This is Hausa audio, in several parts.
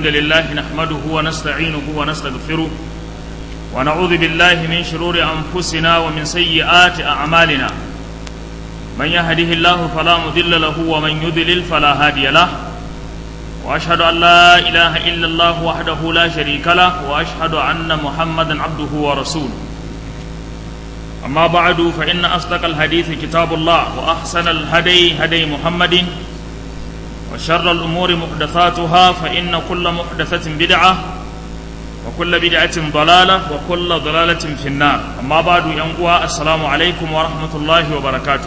الحمد لله نحمده ونستعينه ونستغفره ونعوذ بالله من شرور أنفسنا ومن سيئات أعمالنا من يهده الله فلا مضل له ومن يضلل فلا هادي له وأشهد أن لا إله إلا الله وحده لا شريك له وأشهد أن محمدا عبده ورسوله أما بعد فإن أصدق الحديث كتاب الله وأحسن الهدي هدي محمد وشر الأمور محدثاتها فإن كل محدثة بدعة وكل بدعة ضلالة وكل ضلالة في النار أما بعد ينقوى السلام عليكم ورحمة الله وبركاته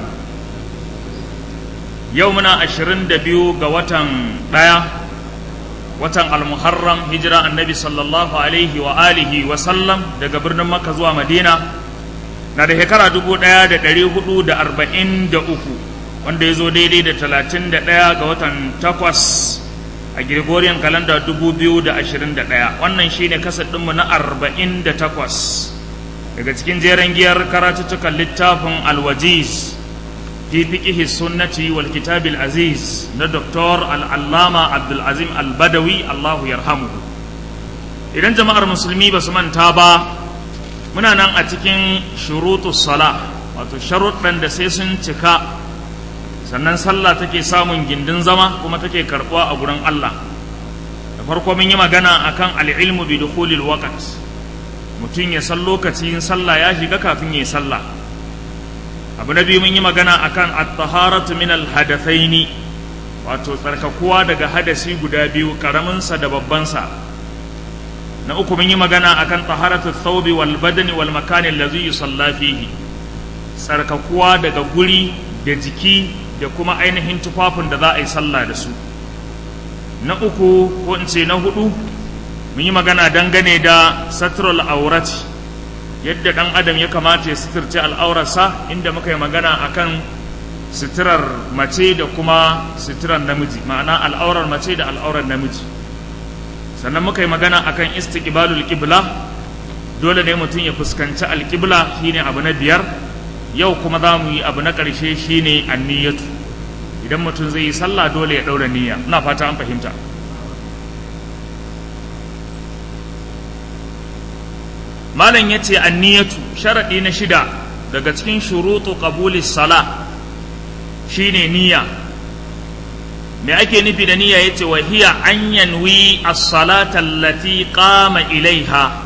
يومنا أشرين دبيو قوة ضيا watan al-muharram hijira annabi sallallahu alaihi wa alihi wa sallam daga birnin makka zuwa madina na da shekara dubu ɗaya da ɗari hudu da arba'in da uku wanda ya zo daidai da talatin da ɗaya ga watan takwas a gregorian kalanda dubu biyu da ashirin da ɗaya wannan shine kasar ɗinmu na arba'in da takwas daga cikin jeren giyar karatuttukan littafin alwajiz fi fiqihi sunnati wal kitabil aziz na doktor al'allama abdulazim al-badawi allahu yarhamuhu idan jama'ar musulmi ba su manta ba muna nan a cikin shurutu sala wato sharuɗan da sai sun cika sannan sallah take samun gindin zama kuma take karɓuwa a gurin Allah da farko mun yi magana akan al'ilmu bi dukhulil waqt mutum ya san lokacin sallah ya shiga kafin ya yi sallah abu na biyu mun yi magana akan at-taharatu min al-hadathaini wato tsarkakuwa daga hadasi guda biyu karamin sa da babban sa na uku mun yi magana akan taharatu thawbi wal badani wal makani allazi yusalla fihi tsarkakuwa daga guri da jiki da kuma ainihin tufafin da za a yi sallah da su na uku ko in ce na hudu mun yi magana dangane da satrul aurati yadda dan adam ya kamata ya suturce al'aurarsa inda muka yi magana akan suturar mace da kuma suturar namiji ma'ana al'aurar mace da al'aurar namiji sannan muka yi magana akan istiqbalul qibla dole ne mutum ya fuskanci alqibla shine abu na biyar yau kuma za mu yi abu na ƙarshe shine anniyatu idan mutum zai yi sallah dole ya ɗaura niyya ina fata an fahimta malam ya ce anniyatu sharaɗi na shida daga cikin shurutu qabuli sala shine niyya me ake nufi da niyya yace wa hiya an yanwi as-salata allati qama ilaiha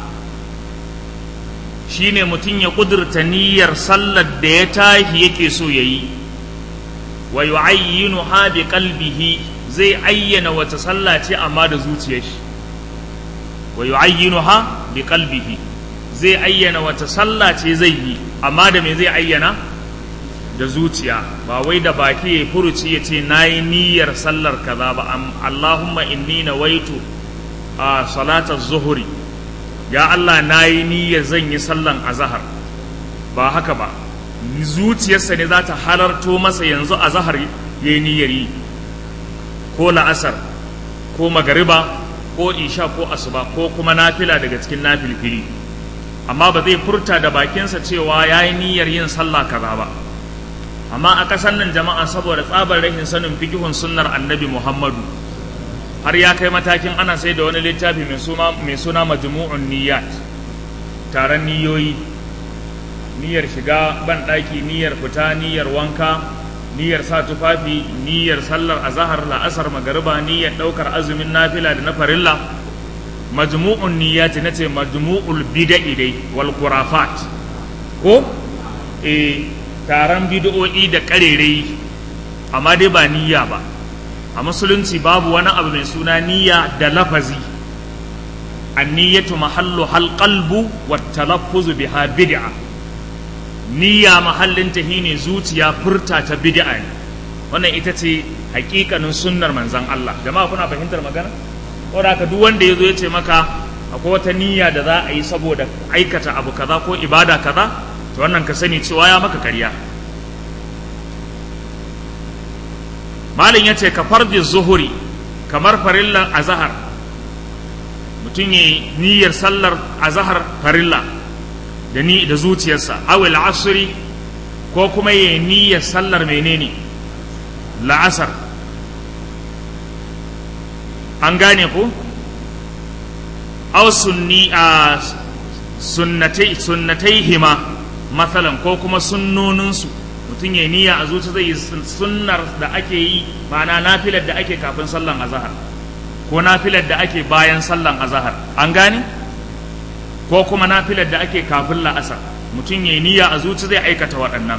shine mutum ya kudurta niyyar sallar da ya tashi yake so yayi wa yu'ayyinuha bi qalbihi zai ayyana wata sallah ce amma da zuciyar shi wa yu'ayyinuha bi qalbihi zai ayyana wata sallah ce zai yi amma da me zai ayyana da zuciya ba wai da baki ya furuci ya ce na yi niyyar sallar kaza ba Allahumma inni na waitu a salatar zuhuri ya Allah na yi niyyar zan yi sallan azahar ba haka ba zuciyarsa ne za ta halarto masa yanzu azahar ya yi niyyar yi ko la'asar ko magariba ko isha ko asuba ko kuma nafila daga cikin nafilfili amma ba zai furta da bakinsa cewa ya yi niyyar yin sallah kaza ba amma a ƙasar nan jama'a saboda tsabar rashin sanin fikihun sunnar annabi muhammadu har ya kai matakin ana sai da wani littafi mai suna majmu'un niyyat taron niyoyi niyyar shiga ban ɗaki niyyar fita niyyar wanka niyyar sa tufafi niyyar sallar azahar la'asar magariba niyyar ɗaukar azumin nafila da na farilla majmu'un niyyati nace majmu'ul bid'i dai wal khurafat ko eh taron bid'o'i da karerai amma dai ba niyya ba a musulunci babu wani abu mai suna niyya da lafazi anniyatu mahallu hal qalbu wat talaffuz biha bid'a niyya mahallin ta shine zuciya furta ta bid'a ne wannan ita ce hakikanin sunnar manzon Allah jama'a kuna fahimtar magana saboda haka duk wanda ya zo ya ce maka akwai wata niyya da za a yi saboda aikata abu kaza ko ibada kaza to wannan ka sani cewa ya maka karya malin ya ce ka farji zuhuri kamar farillan azahar mutum ya niyyar sallar azahar farilla da ni da zuciyarsa awil asri ko kuma ya niyyar sallar menene la'asar an gane ku aw sunni a sunnatai sunnataihima matsalan ko kuma sunnoninsu mutum ya niyya a zuci zai yi sunnar da ake yi ma'ana nafilar da ake kafin sallan azahar ko nafilar da ake bayan sallan azahar an gane ko kuma nafilar da ake kafin la'asar mutum ya niyya a zuci zai aikata waɗannan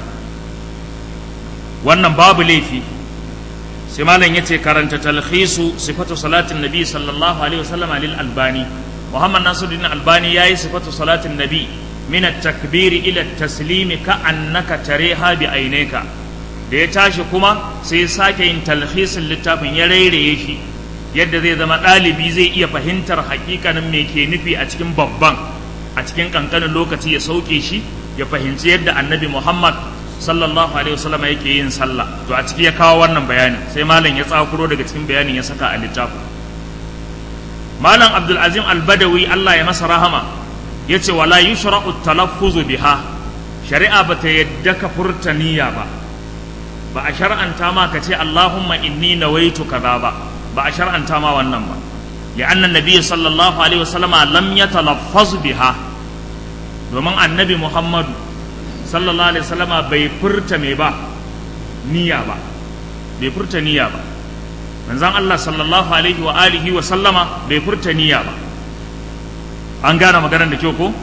wannan babu laifi sai malam yace karanta talhisu sifatu salatin nabi sallallahu alaihi wasallam lil albani muhammad nasiruddin albani yayi sifatu salatin nabi min at-takbir ila at-taslim ka annaka tareha bi aineka da ya tashi kuma sai sake yin talhisin littafin ya rairaye shi yadda zai zama ɗalibi zai iya fahimtar hakikanin me ke nufi a cikin babban a cikin kankanin lokaci ya sauke shi ya fahimci yadda annabi muhammad sallallahu alaihi wasallam yake yin sallah to a ciki ya kawo wannan bayani sai malam ya tsakuro daga cikin bayanin ya saka a littafin malam abdul azim al-badawi Allah ya masa rahama yace wala yushra'u talaffuzu biha shari'a bata yadda ka furta niyya ba ba a shar'anta ma ka ce Allahumma inni nawaitu kaza ba ba a shar'anta ma wannan ba li'anna nabiy sallallahu alaihi wasallama lam yatalaffaz biha domin annabi muhammadu sallallahu alaihi wasallama bai furta me ba niyya ba bai furta niyya ba manzon Allah sallallahu alaihi wa alihi wa sallama bai furta niyya ba an gane maganar da kyau ko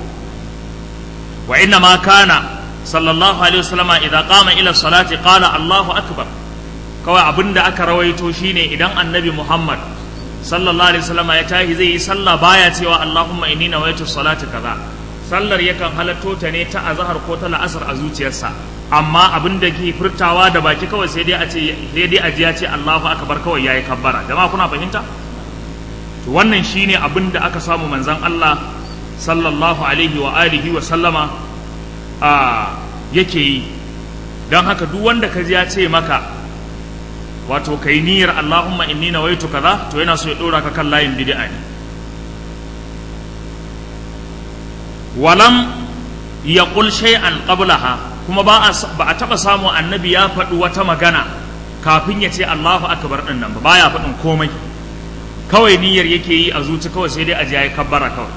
wa inna ma kana sallallahu alaihi wasallama idan qama ila salati qala Allahu akbar kawai abinda aka rawaito shine idan annabi Muhammad sallallahu alaihi wasallama ya tashi zai yi sallah baya cewa Allahumma inni nawaitu salati kaza sallar yakan halatto ta ne ta azhar ko ta la'asar a zuciyarsa amma abin da ke furtawa da baki kawai sai dai a ce sai dai a ji ya ce Allahu akbar kawai yayi kabbara jama'a kuna fahimta to wannan shine abin da aka samu manzon Allah sallallahu alaihi wa alihi wa sallama a yake yi don haka duk wanda ka ji ya ce maka wato kai niyyar Allahumma inni nawaitu kaza to yana so ya dora ka kan layin bid'a ne walam yaqul shay'an qablaha kuma ba a ba a taba samu annabi ya faɗi wata magana kafin ya ce Allahu akbar din nan ba baya faɗin komai kawai niyyar yake yi a zuci kawai sai dai a ji ya kabbara kawai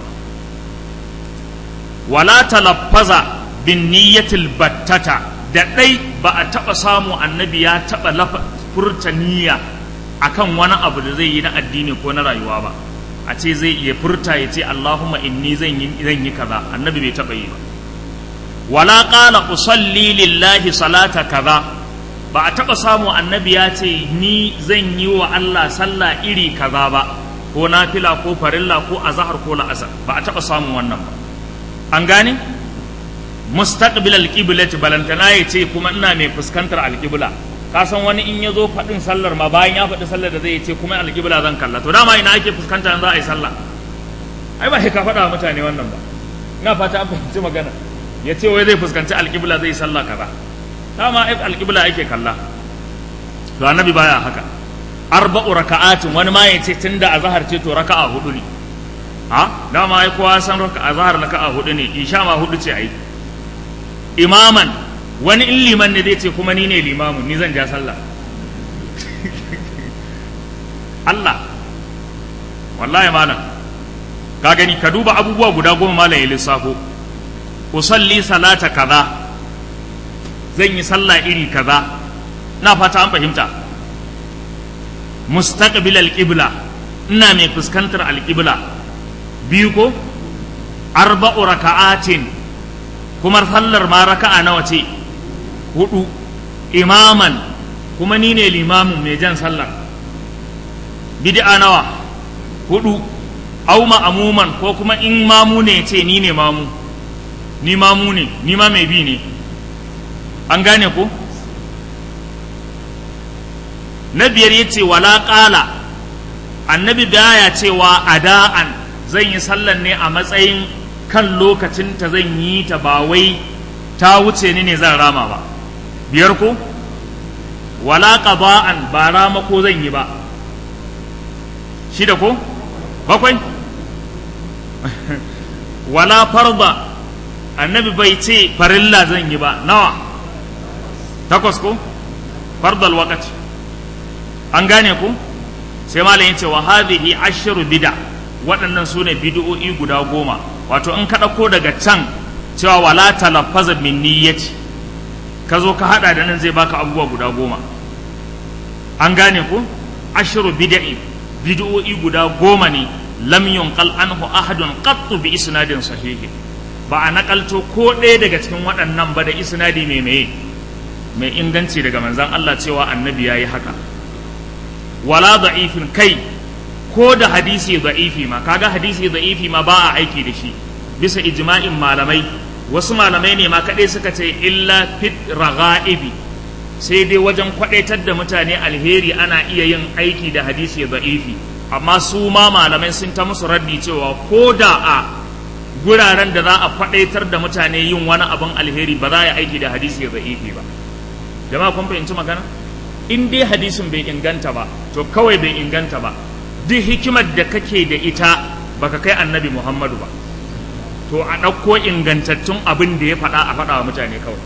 wala talaffaza bin niyyatil battata da ɗai ba a taɓa samu annabi ya taɓa furta niyya akan wani abu da zai yi na addini ko na rayuwa ba a ce zai iya furta ya ce Allahumma inni zan yi zan yi kaza annabi bai taɓa yi ba wala qala usalli lillahi salata kaza ba a taɓa samu annabi ya ce ni zan yi wa Allah sallah iri kaza ba ko nafila ko farilla ko azhar ko la'asar ba a taɓa samun wannan ba an gane mustaqbil alqiblati balantana ya ce kuma ina mai fuskantar alqibla ka san wani in ya zo faɗin sallar ma bayan ya faɗi sallar da zai ce kuma alqibla zan kalla to dama ina ake fuskanta za a yi sallah ai ba ka faɗa wa mutane wannan ba ina fata an fahimci magana ya ce wai zai fuskanci alqibla zai sallah kaza dama ai alqibla ake kalla to annabi baya haka arba'u raka'atin wani ma ya ce tunda azhar ce to raka'a hudu ne ha dama ai kowa san raka'a azhar raka'a hudu ne isha ma hudu ce ai imaman wani in liman ne zai ce kuma ni ne limamu ni zan ja sallah Allah wallahi malam ka gani ka duba abubuwa guda goma malam ya lissafo usalli salata kaza zan yi sallah iri kaza na fata an fahimta mustaqbil alqibla ina mai fuskantar alqibla biyu ko arba'u raka'atin kuma sallar ma raka'a nawa ce hudu imaman kuma ni ne limamin mai jan sallar bid'a nawa hudu au ma'amuman ko kuma in mamu ne ce ni ne mamu ni mamu ne ni ma mai bi ne an gane ko na biyar ya ce wala ƙala annabi baya cewa ada'an zan yi sallar ne a matsayin kan lokacin ta zan yi ta ba wai ta wuce ni ne zan rama ba biyar ko wala qada'an ba rama ko zan yi ba shida ko bakwai wala farda annabi bai ce farilla zan yi ba nawa takwas ko fardal waqti an gane ku sai malam yace wa hadhihi ashru bid'a waɗannan su ne bid'o'i guda goma wato in ka ɗauko daga can cewa wala talaffaza min niyyati ka zo ka haɗa da nan zai baka abubuwa guda goma an gane ku ashiru bid'i bid'o'i guda goma ne lam yunqal anhu ahadun qattu bi isnadin sahihi ba a nakalto ko ɗaya daga cikin waɗannan ba da isnadi mai meye mai inganci daga manzon Allah cewa annabi yayi haka wala da'ifin kai ko da hadisi da'ifi ma kaga hadisi da'ifi ma ba a aiki da shi bisa ijma'in malamai wasu malamai ne ma kaɗai suka ce illa fit raga'ibi sai dai wajen kwaɗaitar da mutane alheri ana iya yin aiki da hadisi da'ifi amma su ma malamai sun ta musu raddi cewa ko da a guraren da za a kwaɗaitar da mutane yin wani abin alheri ba za a yi aiki da hadisi da'ifi ba jama'a kun fahimci magana in dai hadisin bai inganta ba to kawai bai inganta ba duk hikimar da kake da ita baka kai annabi muhammadu ba to a ɗauko ingantattun abin da ya faɗa a faɗa wa mutane kawai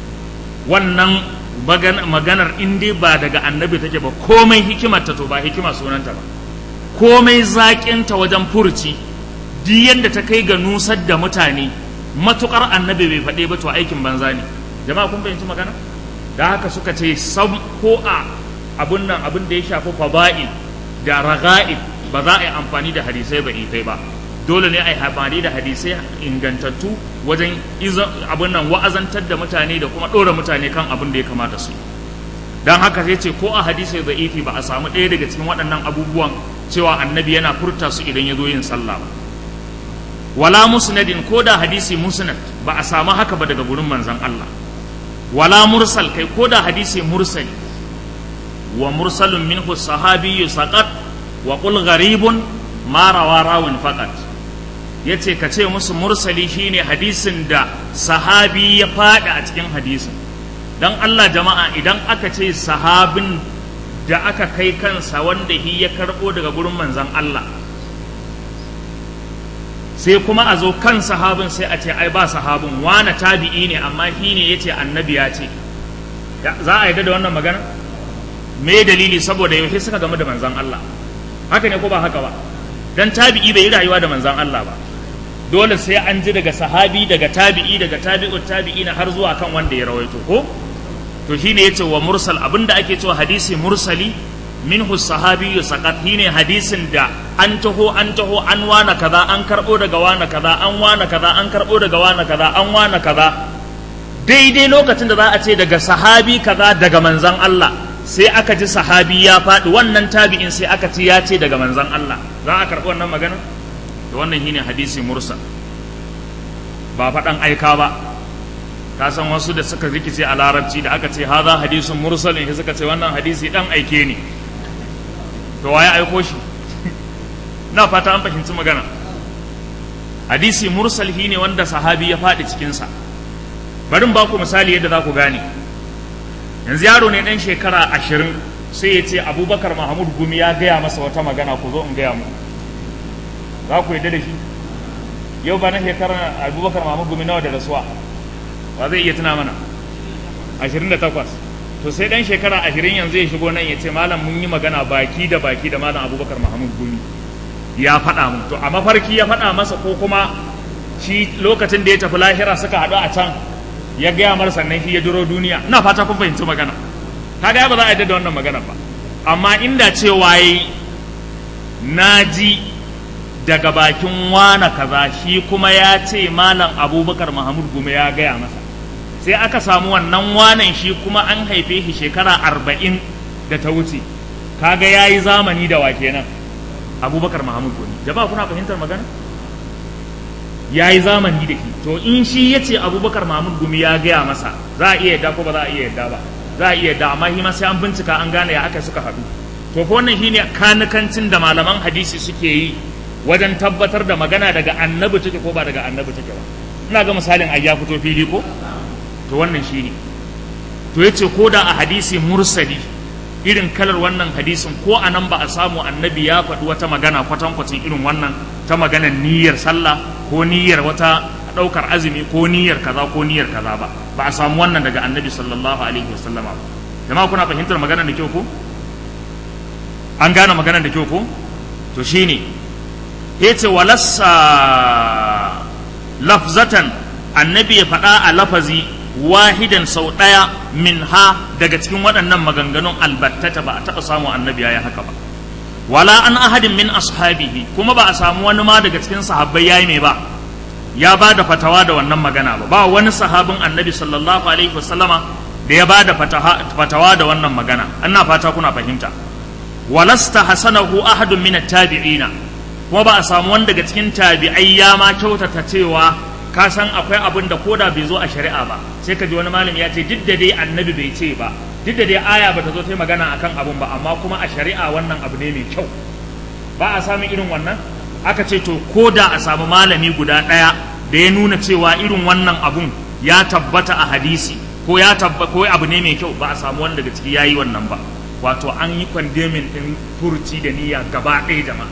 wannan maganar in dai ba daga annabi take ba komai hikimarta to ba hikima sunanta ba komai zaƙinta wajen furci duk yadda ta kai ga nusar da mutane matukar annabi bai faɗe ba to aikin banza ne jama'a kun fahimci magana da haka suka ce sam ko a abun nan abin da ya shafi fada'il da raga'ib ba za a yi amfani da hadisai da'ifai ba dole ne a yi amfani da hadisai ingantattu wajen abin nan wa'azantar da mutane da kuma ɗora mutane kan abin da ya kamata su don haka sai ce ko a hadisai da'ifi ba a samu ɗaya daga cikin waɗannan abubuwan cewa annabi yana furta su idan ya zo yin sallah ba wala musnadin ko da hadisi musnad ba a samu haka ba daga gurin manzon Allah wala mursal kai ko da hadisi mursali wa mursalun minhu sahabiyyu saqat wa qul gharibun ma rawa rawin faqat yace ka ce musu mursali shine hadisin da sahabi ya fada a cikin hadisin dan Allah jama'a idan aka ce sahabin da aka kai kansa wanda hi ya karbo daga gurin manzon Allah sai kuma a zo kan sahabin sai a ce ai ba sahabin wane tabi'i ne amma shi ne ya ce annabi ya ce za a yarda da wannan magana me dalili saboda yaushe suka gamu da manzan Allah haka ne ko ba haka ba dan tabi'i bai yi rayuwa da manzan Allah ba dole sai an ji daga sahabi daga tabi'i daga tabi'ut tabi'i na har zuwa kan wanda ya rawaito ko to shine yace wa mursal abinda ake cewa hadisi mursali minhu sahabi saqat shine hadisin da an taho an taho an wana kaza an karbo daga wana kaza an wana kaza an karbo daga wana kaza an wana kaza daidai lokacin da za a ce daga sahabi kaza daga manzan Allah sai aka ji sahabi ya faɗi wannan tabi'in sai aka ci ya ce daga manzan Allah za a karɓi wannan magana da wannan shine hadisi mursal ba faɗan aika ba ka san wasu da suka rikice a larabci da aka ce haza hadisun mursalin sai suka ce wannan hadisi dan aike ne to waye aiko shi na fata an fahimci magana hadisi mursal ne wanda sahabi ya faɗi cikinsa barin ba ku misali yadda za ku gane yanzu yaro ne ɗan shekara ashirin sai ya ce abubakar mahamud gumi ya gaya masa wata magana ku zo in gaya mu za ku yadda da shi yau ba na shekara abubakar mahamud gumi nawa da rasuwa ba zai iya tuna mana ashirin da takwas to sai ɗan shekara ashirin yanzu ya shigo nan ya ce malam mun yi magana baki da baki da malam abubakar mahamud gumi ya faɗa mun to a mafarki ya faɗa masa ko kuma shi lokacin da ya tafi lahira suka haɗu a can ya gaya mar sannan shi ya duro duniya ina fata kun fahimci magana kaga ba za a yadda da wannan magana ba amma inda cewa yi na ji daga bakin wana kaza shi kuma ya ce malam abubakar mahamud gume ya gaya masa sai aka samu wannan wanan shi kuma an haife shi shekara arba'in da ta wuce kaga ya yi zamani da wa kenan abubakar mahamud gume jama'a kuna fahimtar magana ya yi zamani da shi to in shi ya ce abubakar mahmud gumi ya gaya masa za a iya yadda ko ba za a iya yadda ba za a iya yadda amma shi ma sai an bincika an gane ya aka suka haɗu to ko wannan shine kanikancin da malaman hadisi suke yi wajen tabbatar da magana daga annabi take ko ba daga annabi take ba ina ga misalin ai ya fito fili ko to wannan shine to yace ko da a hadisi mursali irin kalar wannan hadisin ko a nan ba a samu annabi ya faɗi wata magana kwatankwacin irin wannan ta maganar niyyar sallah ko niyyar wata ɗaukar azumi ko niyyar kaza ko niyyar kaza ba ba a samu wannan daga annabi sallallahu alaihi wasallam ba jama'a kuna fahimtar magana da kyau ko an gane magana da kyau ko to shine yace walassa lafzatan annabi ya faɗa a lafazi wahidan sau ɗaya min ha daga cikin waɗannan maganganun albattata ba a taɓa samu annabi ya yi haka ba wala an ahadin min ashabihi kuma ba a samu wani ma daga cikin sahabbai yayi mai ba ya ba da fatawa da wannan magana ba ba wani sahabin annabi sallallahu alaihi wasallama da ya ba da fatawa da wannan magana ana fata kuna fahimta walasta hasanahu ahadun min tabi'ina kuma ba a samu wani daga cikin tabi'ai ya ma kyautata cewa ka san akwai abin da koda bai zo a shari'a ba sai ka ji wani malami ya ce duk da dai annabi bai ce ba duk da dai aya bata zo ta magana akan abun ba amma kuma a shari'a wannan abu ne mai kyau ba a samu irin wannan aka ce to ko da a samu malami guda ɗaya da ya nuna cewa irin wannan abun ya tabbata a hadisi ko ya tabba ko abu ne mai kyau ba a samu wanda daga ciki yayi wannan ba wato an yi kwandemin din furci da niyya gaba ɗaya jama'a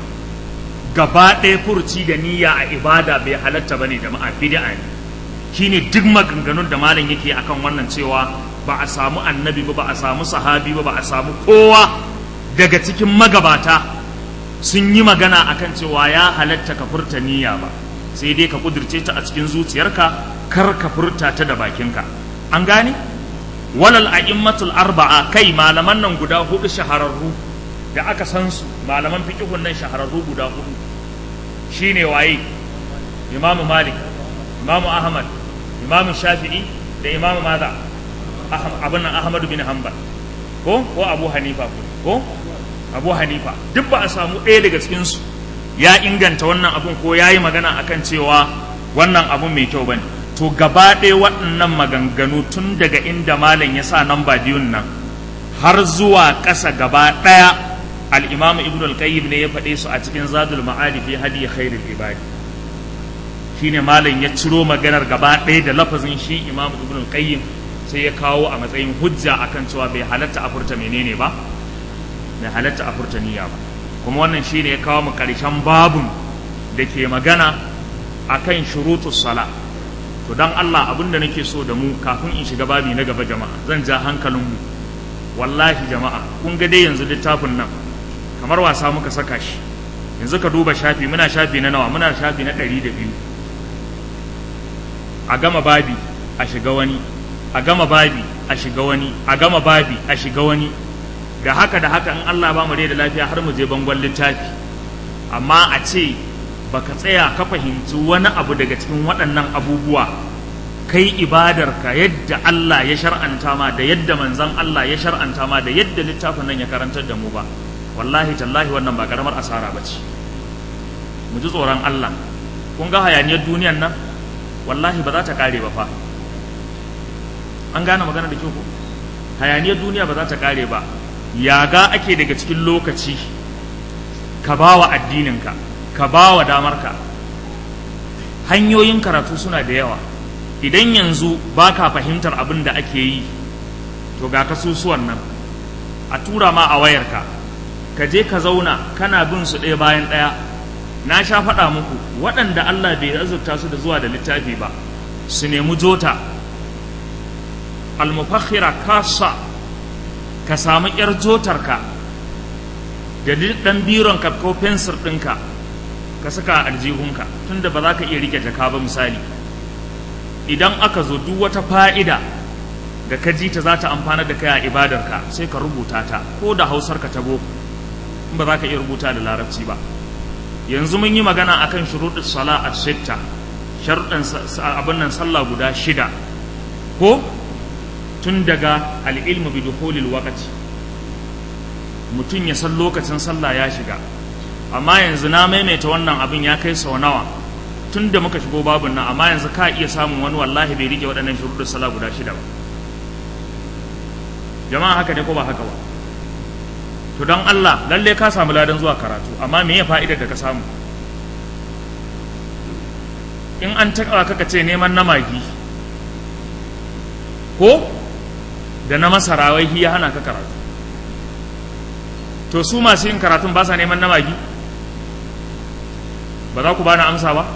gaba ɗaya furci da niyya a ibada bai halatta bane jama'a bid'a ne shine duk maganganun da malam yake akan wannan cewa ba a samu annabi ba ba a samu sahabi ba ba a samu kowa daga cikin magabata sun yi magana akan cewa ya halatta ka furta niyya ba sai dai ka kudirce ta a cikin zuciyarka kar ka furta ta da bakinka an gane walal a'immatul arba'a kai malaman nan guda hudu shahararru da aka san su malaman fiqhun nan shahararru guda hudu shine waye imamu malik imamu ahmad imamu shafi'i da imamu maza abin nan ahmad bin hanbal ko ko abu hanifa ko abu hanifa duk ba a samu ɗaya daga cikinsu ya inganta wannan abun ko ya yi magana akan cewa wannan abun mai kyau bane to gaba ɗaya waɗannan maganganu tun daga inda malam ya sa nan biyun nan har zuwa ƙasa gaba ɗaya al'imamu ibn al-qayyim ne ya faɗe su a cikin zadul ma'adi fi hadi khairul ibadi shine malam ya ciro maganar gaba ɗaya da lafazin shi imamu ibn al-qayyim sai ya kawo a matsayin hujja akan cewa bai halatta a furta menene ba bai halatta a furta niyya ba kuma wannan shine ya kawo mu karshen babun da ke magana akan shurutus sala to dan Allah abin da nake so da mu kafin in shiga babi na gaba jama'a zan ja hankalin mu wallahi jama'a kun ga dai yanzu littafin nan kamar wasa muka saka shi yanzu ka duba shafi muna shafi na nawa muna shafi na ɗari da biyu a gama babi a shiga wani a gama babi a shiga wani a gama babi a shiga wani da haka da haka in Allah ba mu da lafiya har mu je bangon littafi amma a ce baka tsaya ka fahimci wani abu daga cikin waɗannan abubuwa kai ibadarka yadda Allah ya shar'anta ma da yadda manzon Allah ya shar'anta ma da yadda littafin nan ya karantar da mu ba wallahi tallahi wannan ba karamar asara ba ce mu ji tsoron Allah kun ga hayaniyar duniyan nan wallahi ba za ta kare ba fa an gane magana da kyau ko hayaniyar duniya ba za ta kare ba yaga ake daga cikin lokaci ka ba wa addininka ka ba wa damarka hanyoyin karatu suna da yawa idan yanzu ba ka fahimtar abin da ake yi to ga kasusuwan nan a tura ma a wayarka ka je ka zauna kana bin su ɗaya bayan ɗaya na sha faɗa muku waɗanda Allah bai azurta su da zuwa da littafi ba su nemi jota almufakhira kasa ka samu ƴar jotarka da ɗan bironka ko fensir ɗinka ka saka a aljihunka tunda ba za ka iya rike jaka ba misali idan aka zo duk wata fa'ida da ka ji ta za ta amfana da kai a ibadarka sai ka rubuta ta ko da hausarka ta boko in ba za ka iya rubuta da larabci ba yanzu mun yi magana akan shuruɗin sala a sitta sharuɗin abin nan sallah guda shida ko tun daga al'ilmu bi dukhulil waqti mutum ya san lokacin sallah ya shiga amma yanzu na maimaita wannan abin ya kai sau nawa tun da muka shigo babun nan amma yanzu ka iya samun wani wallahi bai rike waɗannan shuruɗin sallah guda shida ba jama'a haka ne ko ba haka ba to don Allah lalle ka samu ladan zuwa karatu amma me ya fa'idar da ka samu in an taɓa kaka ce neman na magi ko da na masara wai ya hana ka karatu to su masu yin karatun ba sa neman na magi ba za ku bani amsa ba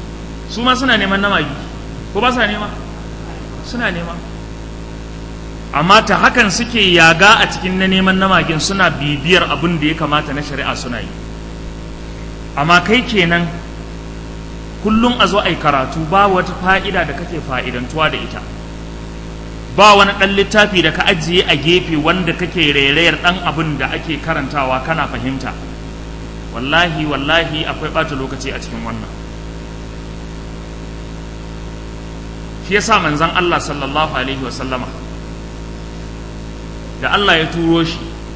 su ma suna neman na magi ko ba sa nema suna nema amma ta hakan suke yaga a cikin na neman namagin suna bibiyar abin da ya kamata na shari'a suna yi amma kai kenan kullum a zo a yi karatu ba wata fa'ida da kake fa'idantuwa da ita ba wani ɗan littafi da ka ajiye a gefe wanda kake rairayar ɗan abin da ake karantawa kana fahimta wallahi wallahi akwai ɓata lokaci a cikin wannan shi yasa manzon Allah sallallahu alaihi wasallama da Allah ya turo shi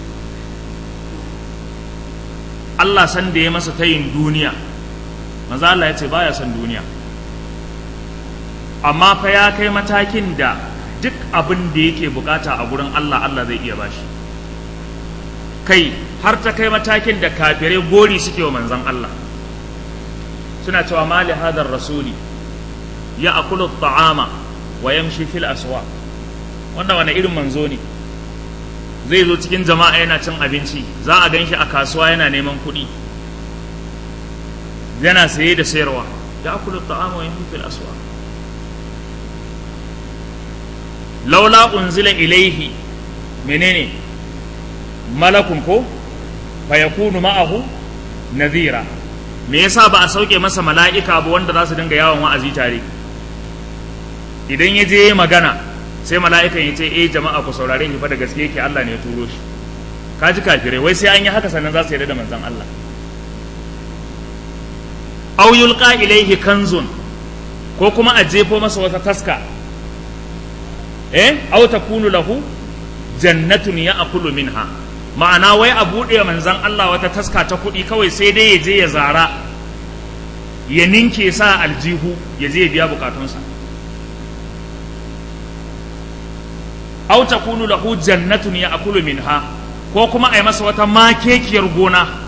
Allah san da ya masa tayin duniya manzo Allah ya ce baya son duniya amma fa ya kai matakin da duk abin da yake bukata a gurin Allah Allah zai iya bashi kai har ta kai matakin da kafirai gori suke wa manzon Allah suna cewa mali hadar rasuli ya akulu ta'ama wa yamshi fil aswa wanda wani irin manzo ne zai zo cikin jama'a yana cin abinci za a gan shi a kasuwa yana neman kuɗi yana saye da sayarwa ya akulu ta'ama wa yamshi fil aswa laula unzila ilaihi menene malakun ko fa yakunu ma'ahu nadhira me yasa ba a sauke masa mala'ika ba wanda za su dinga yawon wa'azi tare idan ya je magana sai mala'ikan ya ce eh jama'a ku saurare shi fa da gaske yake Allah ne ya turo shi ka ji kafirai wai sai an yi haka sannan za su yarda da manzon Allah aw yulqa ilaihi kanzun ko kuma a jefo masa wata taska eh aw takunu lahu jannatun ya'kulu minha ma'ana wai a buɗe manzan Allah wata taska ta kuɗi kawai sai dai ya je ya zara ya ninke sa aljihu ya je ya biya bukatunsa aw takunu lahu jannatun ya'kulu minha ko kuma a yi masa wata makekiyar gona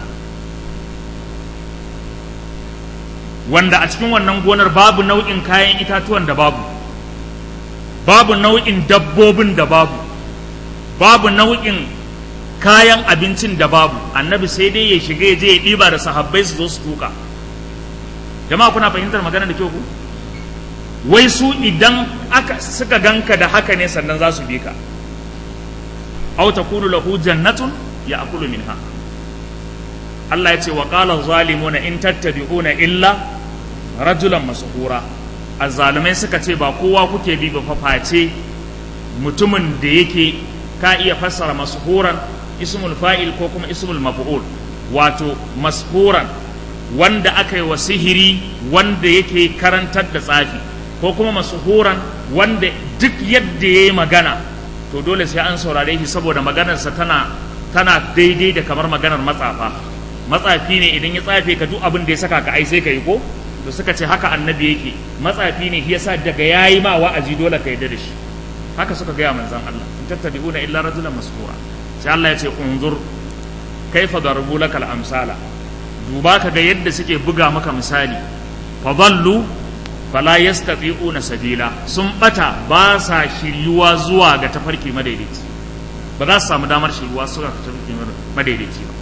wanda a cikin wannan gonar babu nau'in kayan itatuwan da babu babu nau'in dabbobin da babu babu nau'in kayan abincin da babu annabi sai dai ya shiga ya je ya ɗiba da sahabbai su zo su tuka jama'a kuna fahimtar magana da kyau ku wai su idan aka suka ganka da haka ne sannan za su bi ka aw takunu lahu jannatun ya'kulu minha Allah ya ce wa qala zalimuna in tattabi'una illa rajulan masuhura azzalumai suka ce ba kowa kuke bi ba face mutumin da yake ka iya fassara masuhuran ismul fa'il ko kuma ismul maf'ul wato mashuran wanda aka yi wa sihiri wanda yake karantar da tsafi ko kuma masuhuran wanda duk yadda ya yi magana to dole sai an saurare shi saboda maganarsa tana tana daidai da kamar maganar matsafa matsafi ne idan ya tsafe ka duk abin da ya saka ka ai sai ka yi ko to suka ce haka annabi yake matsafi ne shi yasa daga yayi ma wa'azi dole ka yarda da shi haka suka gaya manzon Allah in tattabi'una illa rajulan masfura sai Allah ya ce unzur kaifa darbu lakal amsala duba ka ga yadda suke buga maka misali fa dallu fala yastati'una sabila sun bata ba sa shiryuwa zuwa ga tafarki madaidaici ba za su samu damar shiryuwa zuwa ga tafarki madaidaici ba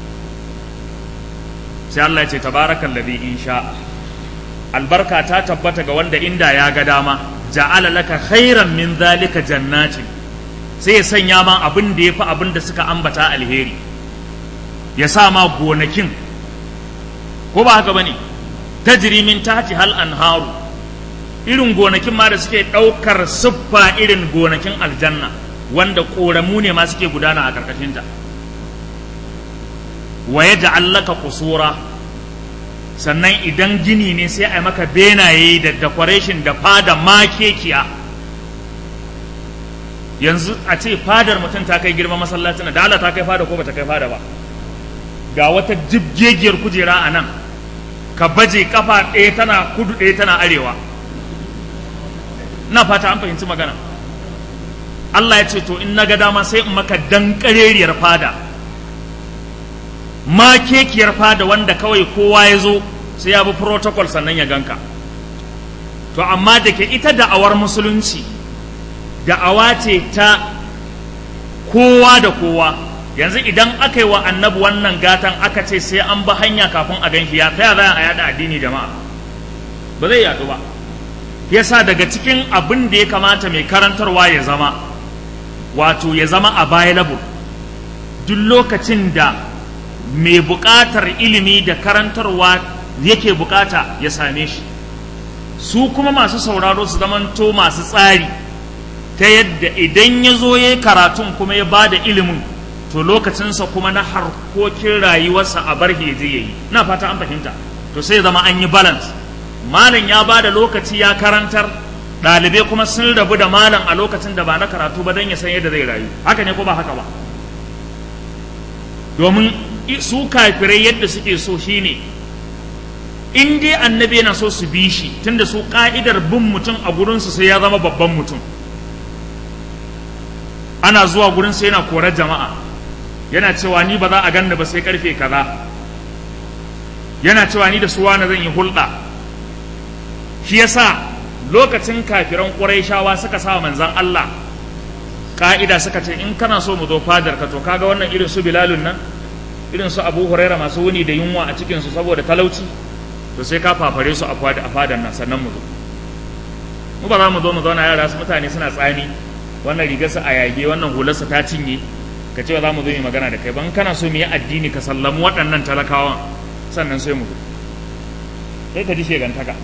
sai Allah ya ce tabarakal ladhi in sha albarka ta tabbata ga wanda inda ya ga dama ja'ala laka khairan min zalika jannatin sai ya sanya ma abin da yafi abin da suka ambata alheri ya sa ma gonakin ko ba haka bane tajri min tahti hal anharu irin gonakin ma da suke daukar siffa irin gonakin aljanna wanda koramu ne ma suke gudana a karkashin ta wa yaj'al laka qusura sannan idan gini ne sai a maka benaye da decoration da fada makekiya yanzu a ce fadar mutum ta kai girma masallacin da Allah ta kai fada ko bata kai fada ba ga wata jibgegiyar kujera a nan ka baje kafa ɗaya tana kudu ɗaya tana arewa na fata an fahimci magana Allah ya ce to in na ga dama sai in maka dankareriyar fada makekiyar fada wanda kawai kowa ya zo sai ya bi protocol sannan ya ganka to amma da ke ita da'awar musulunci da'awa ce ta kowa da kowa yanzu idan aka yi wa annabi wannan gatan aka ce sai an bi hanya kafin a ganshi ya taya za a yada addini jama'a ba zai yadu ba yasa daga cikin abin da ya kamata mai karantarwa ya zama wato ya zama available duk lokacin da mai buƙatar ilimi da karantarwa yake buƙata ya same shi su kuma masu sauraro su zamanto masu tsari ta yadda idan ya zo ya yi karatun kuma ya ba da ilimin to lokacinsa kuma na harkokin rayuwarsa a bar je ya yi na fata an fahimta to sai zama an yi balance malam ya ba da lokaci ya karantar ɗalibai kuma sun rabu da malam a lokacin da ba na karatu ba don ya san yadda zai rayu haka ne ko ba haka ba domin su kafirai yadda suke so shine in dai annabi yana so su bi shi tunda su ka'idar bin mutum a gurinsu sai ya zama babban mutum ana zuwa gurin sai yana korar jama'a yana cewa ni ba za a ganni ba sai karfe kaza yana cewa ni da su wani zan yi hulɗa shi yasa lokacin kafiran ƙurayshawa suka sa manzan Allah ka'ida suka ce in kana so mu zo fadar ka to kaga wannan irin su bilalun nan irin su abu huraira masu wuni da yunwa a cikin su saboda talauci to sai ka fafare su a fadar nan sannan mu zo mu ba za mu zo mu zauna yara su mutane suna tsani wannan rigarsa a yage wannan hularsa ta cinye ka ce za mu zo mu magana da kai ban kana so mu yi addini ka sallamu waɗannan talakawan sannan sai mu zo sai ka ji shegantaka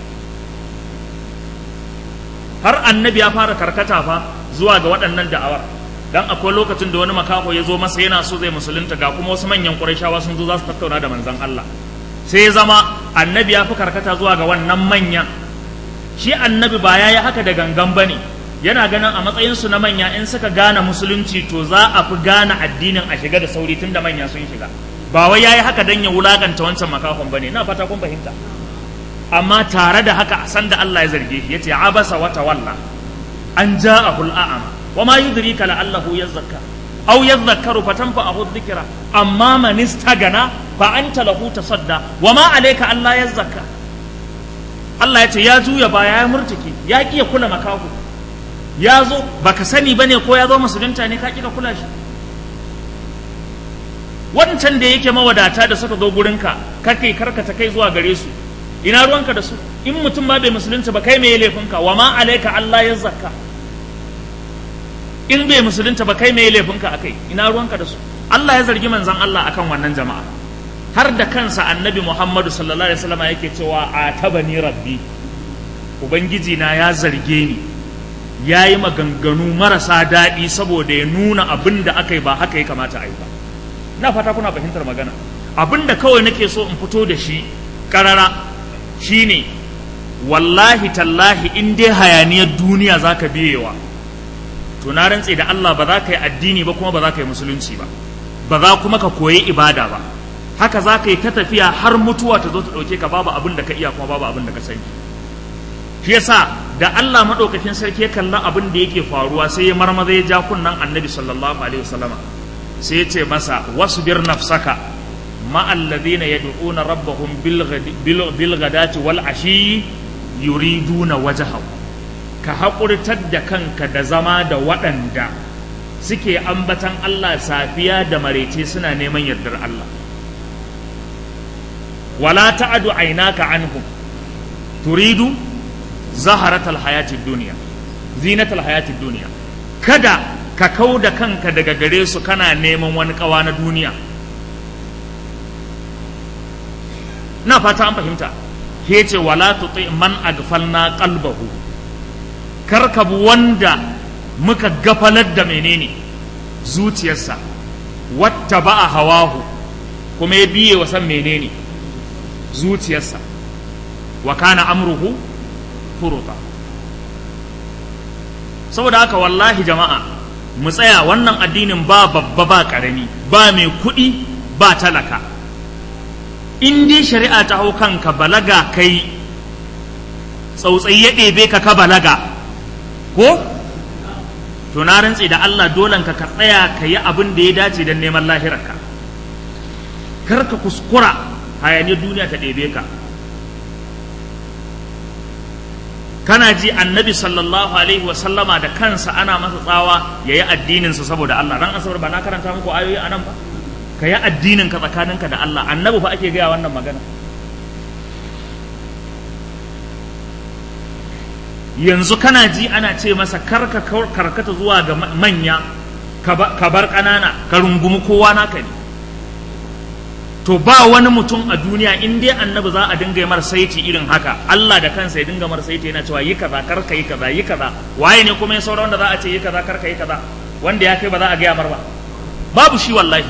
har annabi ya fara karkata fa zuwa ga waɗannan da'awar dan akwai lokacin da wani makaho ya zo masa yana so zai musulunta ga kuma wasu manyan ƙurashawa sun zo za su tattauna da manzon Allah sai ya zama annabi ya fi karkata zuwa ga wannan manyan shi annabi ba ya yi haka da gangan ba ne yana ganin a matsayinsu na manya in suka gane musulunci to za a fi gane addinin a shiga da sauri tun da manya sun shiga ba wai ya yi haka don ya wulakanta wancan makahon ba ne na fata kun fahimta amma tare da haka san da Allah ya zarge shi yace abasa wa tawalla an ja'ahu al'ama wa ma yudrika la'allahu yazakka aw yadhakkaru fatanfa'ahu dhikra amma man istagana fa anta lahu tasadda wa ma alayka alla yazakka Allah yace ya juya baya ya murtiki ya kiya kula makahu ya zo baka sani bane ko ya zo musulunta ne ka kika kula shi wancan da yake mawadata da suka zo gurinka kake karkata kai zuwa gare su ina ruwanka da su in mutum ma bai musulunta ba kai me laifinka wa ma alaika Allah ya zakka in bai musulunta ba kai me laifinka akai ina ruwanka da su Allah ya zargi manzon Allah akan wannan jama'a har da kansa annabi Muhammadu sallallahu alaihi wasallam yake cewa atabani rabbi ubangiji na ya zarge ni ya yi maganganu marasa daɗi saboda ya nuna abin da aka yi ba haka ya kamata a yi ba na fata kuna fahimtar magana abin da kawai nake so in fito da shi ƙarara shine wallahi tallahi in dai hayaniyar duniya za ka biyewa to na rantse da Allah ba za ka yi addini ba kuma ba za ka yi musulunci ba ba za kuma ka koyi ibada ba haka za ka yi ta tafiya har mutuwa ta zo ta ɗauke ka babu abin da ka iya kuma babu abin da ka sani shi yasa da Allah maɗaukakin sarki ya kalla abin da yake faruwa sai ya marmaza ya ja kunnan annabi sallallahu alaihi wasallama sai ya ce masa wasbir nafsaka مع الذين يدعون ربهم بالغداة والعشي يريدون وجهه ka haƙurtar da kanka da zama da waɗanda suke ambatan Allah safiya da maraice suna neman yardar Allah wala ta'adu ainaka anhum turidu zaharatal hayatid duniya zinatal hayatid duniya kada ka kau da kanka daga gare su kana neman wani ƙawa na duniya na fata an fahimta ke ce wala tuti man agfalna qalbahu karkabu wanda muka gafalar da menene zuciyarsa watta ba'a hawahu kuma ya biye wa san menene zuciyarsa wa kana amruhu furuta saboda haka wallahi jama'a mu tsaya wannan addinin ba babba ba karami ba mai kuɗi ba talaka in dai shari'a ta hau kanka balaga kai tsautsayi ya ɗebe ka ka balaga ko to na rantse da Allah dolan ka ka tsaya ka yi abin da ya dace don neman lahirarka kar ka kuskura hayaniyar duniya ta ɗebe ka kana ji annabi sallallahu alaihi wa sallama da kansa ana masa tsawa ya yi addininsa saboda Allah ran asabar ba na karanta muku ayoyi a nan ba ka yi addinin ka tsakaninka da Allah annabi fa ake gaya wannan magana yanzu kana ji ana ce masa karka karkata zuwa ga manya ka bar ƙanana ka rungumi kowa naka ne to ba wani mutum a duniya in dai annabi za a dinga mar saiti irin haka Allah da kansa ya dinga mar saiti yana cewa yi kaza kar ka yi kaza yi kaza waye ne kuma ya saura wanda za a ce yi kaza kar ka yi kaza wanda ya kai ba za a gaya mar ba babu shi wallahi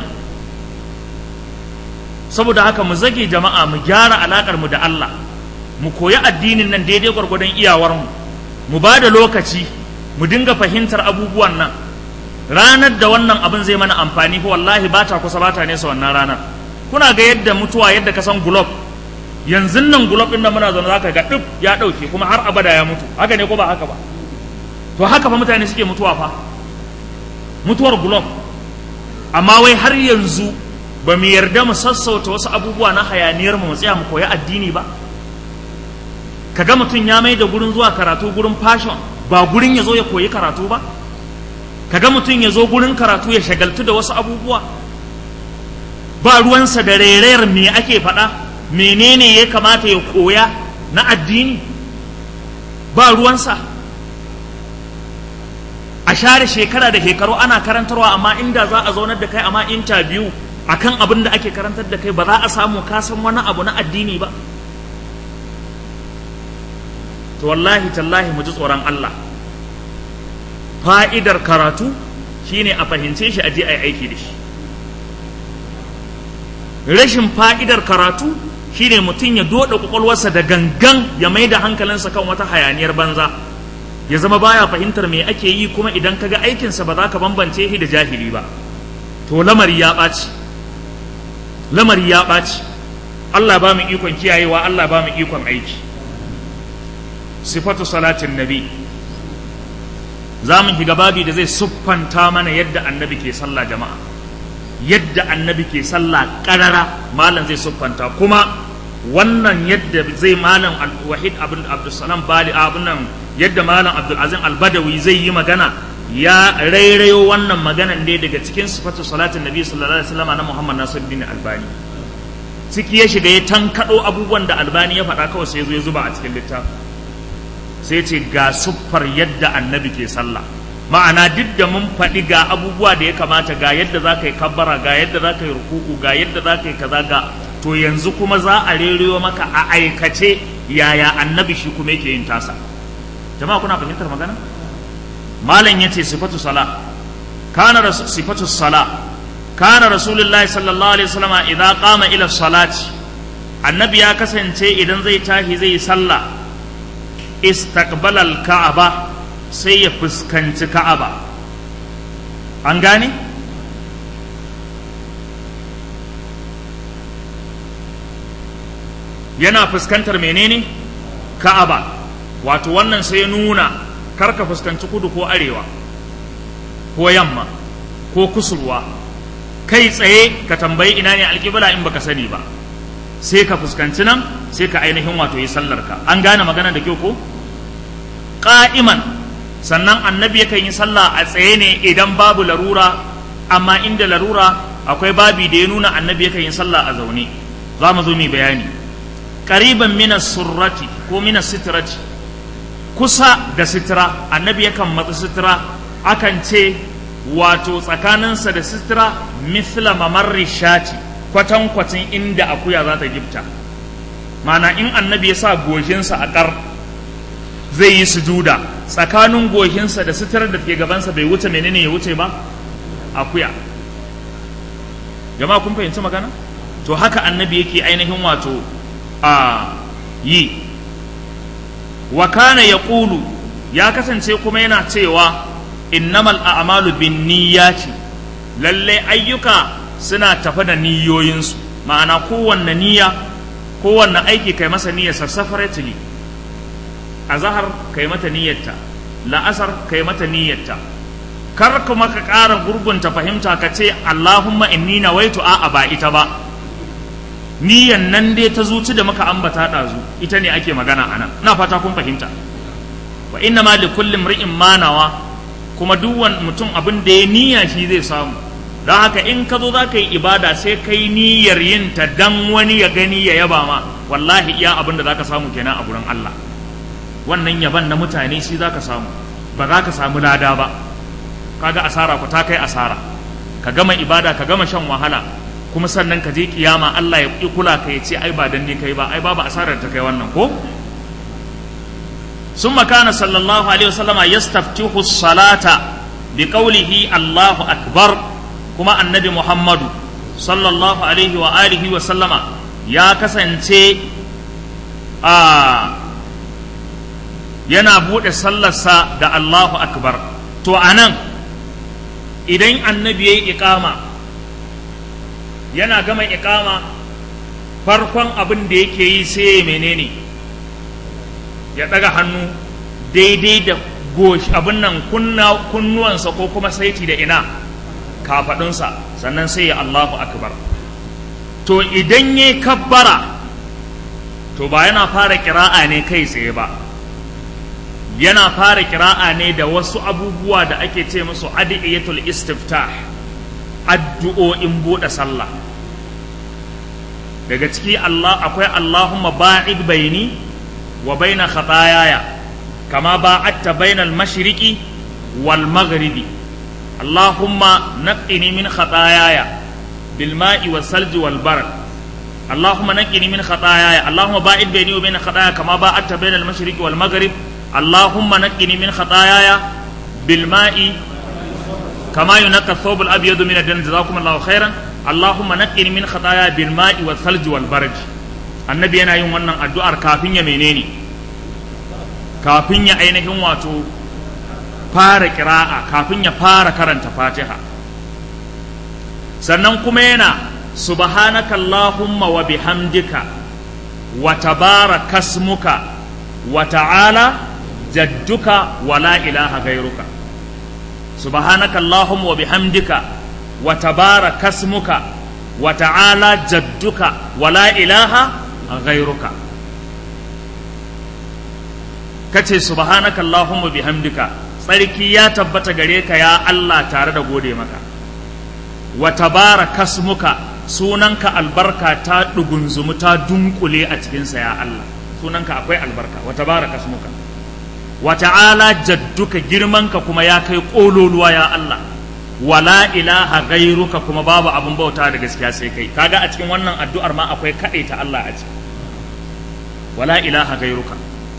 saboda haka mu zage jama'a mu gyara alakar mu da Allah mu koyi addinin nan daidai gwargwadon iyawar mu mu ba da lokaci mu dinga fahimtar abubuwan nan ranar da wannan abin zai mana amfani fa wallahi ba ta kusa ba ta nesa wannan ranar kuna ga yadda mutuwa yadda ka san gulob yanzu nan gulob din nan muna zaune zaka ga duk ya dauke kuma har abada ya mutu haka ne ko ba haka ba to haka fa mutane suke mutuwa fa mutuwar gulob amma wai har yanzu ba mu yarda mu sassauta wasu abubuwa na hayaniyar mu tsaya mu koyi addini ba kaga mutum ya mai da gurin zuwa karatu gurin fashion ba gurin ya zo ya koyi karatu ba kaga mutum ya zo gurin karatu ya shagaltu da wasu abubuwa ba ruwansa da rairayar me ake faɗa menene ya kamata ya koya na addini ba ruwansa a share shekara da shekaru ana karantarwa amma inda za a zaunar da kai amma interview akan abin da ake karantar da kai ba za a samu kasan wani abu na addini ba to wallahi tallahi mu ji tsoron Allah fa'idar karatu shine a fahimce shi a je a yi aiki da shi rashin fa'idar karatu shine mutum ya doda kwakwalwarsa da gangan ya mai da hankalinsa kan wata hayaniyar banza ya zama baya fahimtar me ake yi kuma idan kaga aikinsa ba za ka bambance shi da jahili ba to lamari ya ɓaci lamari ya ɓaci Allah ba mu ikon kiyayewa Allah ba mu ikon aiki sifatu salatin nabi za mu shiga babi da zai siffanta mana yadda annabi ke sallah jama'a yadda annabi ke sallah karara malam zai siffanta kuma wannan yadda zai malam wahid abin abdulsalam bali abin nan yadda malam abdulazim albadawi zai yi magana ya rairayo wannan maganan ne daga cikin sifatu salatin nabi sallallahu alaihi wasallam na muhammad nasiruddin albani ciki ya shiga ya tankado abubuwan da albani ya faɗa kawai sai ya zo ya zuba a cikin littafin sai ce ga siffar yadda annabi ke sallah ma'ana duk da mun faɗi ga abubuwa da ya kamata ga yadda za ka yi kabbara ga yadda za ka yi ruku'u ga yadda za ka yi kaza ga to yanzu kuma za a reriyo maka a aikace yaya annabi shi kuma yake yin tasa jama'a kuna fahimtar magana malam ya ce sifatu sala kana sifatu sala kana rasulullahi sallallahu alaihi wasallam idan qama ila salati annabi ya kasance idan zai tashi zai sallah istaqbalal ka'aba sai ya fuskanci ka'aba an gane yana fuskantar menene ka'aba wato wannan sai ya nuna karka fuskanci kudu ko arewa ko yamma ko kusurwa kai tsaye ka tambayi ina ne alƙibla in baka sani ba sai ka fuskanci nan sai ka ainihin wato yi sallarka an gane magana da kyau ko ƙa'iman sannan annabi yakan yi sallah a tsaye ne idan babu larura amma inda larura akwai babi da ya nuna annabi yakan yi sallah a zaune za mu zo mu bayani ƙariban mina surrati ko mina sitirati kusa da sitira annabi yakan matsa sitira akan ce wato tsakaninsa da sitira mithla mamarri shati kwatankwacin inda akuya za ta gifta mana in annabi ya sa goshinsa a ƙar zai yi sujuda tsakanin goshinsa da suturar da ke gabansa bai wuce menene ya wuce ba akuya jama'a kun fahimci magana to haka annabi yake ainihin wato a yi wa kana ya ƙulu ya kasance kuma yana cewa innamal a'malu bin niyyati lalle ayyuka suna tafa da niyoyinsu ma'ana kowanne niyya kowanne aiki kai masa niyyarsa separately a zahar kai mata niyyarta la'asar kai mata niyyarta kar kuma ka ƙara gurgunta fahimta ka ce Allahumma inni nawaitu a'a ba ita ba niyyan nan dai ta zuci da muka ambata ɗazu ita ne ake magana ana ina fata kun fahimta wa inna ma likulli imri'in ma nawa kuma duk mutum abin da ya niyya shi zai samu don haka in ka zo za ka yi ibada sai ka yi niyyar yin ta dan wani ya gani ya yaba ma wallahi iya abin da za ka samu kenan a gurin Allah wannan yaban na mutane shi za ka samu ba za ka samu lada ba kaga asara ku ta kai asara ka gama ibada ka gama shan wahala kuma sannan ka je kiyama Allah ya ƙi kula ka ya ce ai ba dan ni kai ba ai babu asarar ta kai wannan ko ثم كان صلى الله عليه وسلم يستفتح الصلاة بقوله الله أكبر كما النبي محمد صلى الله عليه وآله وسلم يا كسنتي آه yana buɗe sallarsa da Allahu Akbar to anan idan annabi ya yi iƙama yana gama iƙama farkon abin da yake yi sai menene ya ɗaga hannu daidai da gosh abin nan kunnuwansa ko kuma saiti da ina kafaɗunsa sannan sai ya Allahu akbar to idan ya kabbara to ba yana fara kira'a ne kai tsaye ba yana fara kira'a ne da wasu abubuwa da ake ce musu adiyatul istiftah addu'o'in buɗe sallah daga ciki Allah akwai Allahumma ba'id baini wa baina khatayaya kama ba'adta baina al-mashriqi wal maghribi Allahumma naqqini min khatayaya bil ma'i was salji wal barad Allahumma naqqini min khatayaya Allahumma ba'id baini wa baina khatayaya kama ba'adta baina al-mashriqi wal maghrib Allahumma naqqini min khatayaya bil ma'i kama yunqqa ath-thawb al-abyad min ad-dan jazakumullahu khairan Allahumma naqqini min khatayaya bil ma'i was salji wal barad annabi yana yin wannan addu'ar kafin ya menene kafin ya ainihin wato fara kira'a kafin ya fara karanta fatiha sannan kuma yana subhanaka allahumma wa bihamdika wa tabaraka kasmuka wa ta'ala jadduka wa la ilaha gairuka subhanaka allahumma wa bihamdika wa tabaraka kasmuka wa ta'ala jadduka wa la ilaha ghairuka kace subhanaka allahumma bihamdika tsarki ya tabbata gare ka ya Allah tare da gode maka wa tabaraka smuka sunanka albarka ta dugunzumu ta dunkule a cikinsa ya Allah sunanka akwai albarka wa tabaraka smuka wa ta'ala jadduka girmanka kuma ya kai kololuwa ya Allah wala ilaha gairuka kuma babu abin bauta da gaskiya sai kai kaga a cikin wannan addu'ar ma akwai ta Allah a ciki wala ilaha gairuka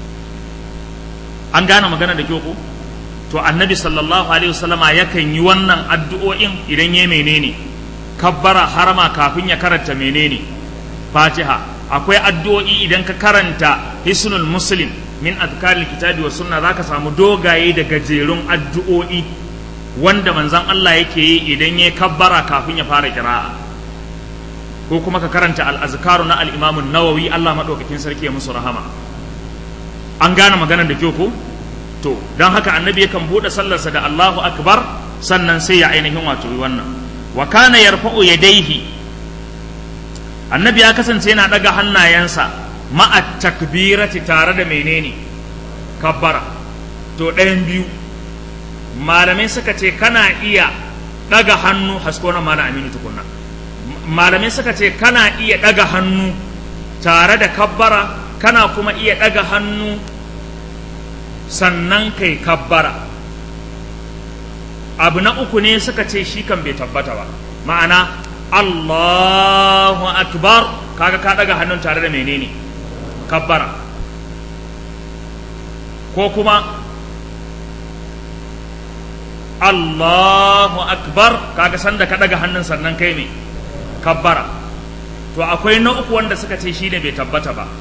an gane magana da kyau ko to annabi sallallahu alaihi wasallama yakan yi wannan addu'o'in idan ya menene kabbara harama kafin ya karanta menene fatiha akwai addu'o'i idan ka karanta hisnul muslim min azkaril kitabi wa sunna zaka samu dogaye da gajerun addu'o'i wanda manzon Allah yake yi idan ya kabbara kafin ya fara kira'a ko kuma ka karanta al-azkaru na al-imam an-nawawi Allah madaukakin sarki ya musu rahama an gane maganar da kyau ko to don haka annabi yakan bude sallarsa da Allahu akbar sannan sai ya ainihin wato wannan wa kana yarfa'u yadayhi annabi ya kasance yana daga hannayensa ma'a takbirati tare da menene kabbara to ɗayan biyu malamai suka ce kana iya daga hannu hasko na mana aminu tukunna malamai suka ce kana iya daga hannu tare da kabbara kana kuma iya daga hannu sannan kai kabbara abu na uku ne suka ce shi kan bai tabbata ba ma'ana Allahu akbar kaga ka daga hannun tare da menene kabbara ko kuma Allahu akbar kaga sanda ka daga hannun sannan kai me kabbara to akwai na uku wanda suka ce shi ne bai tabbata ba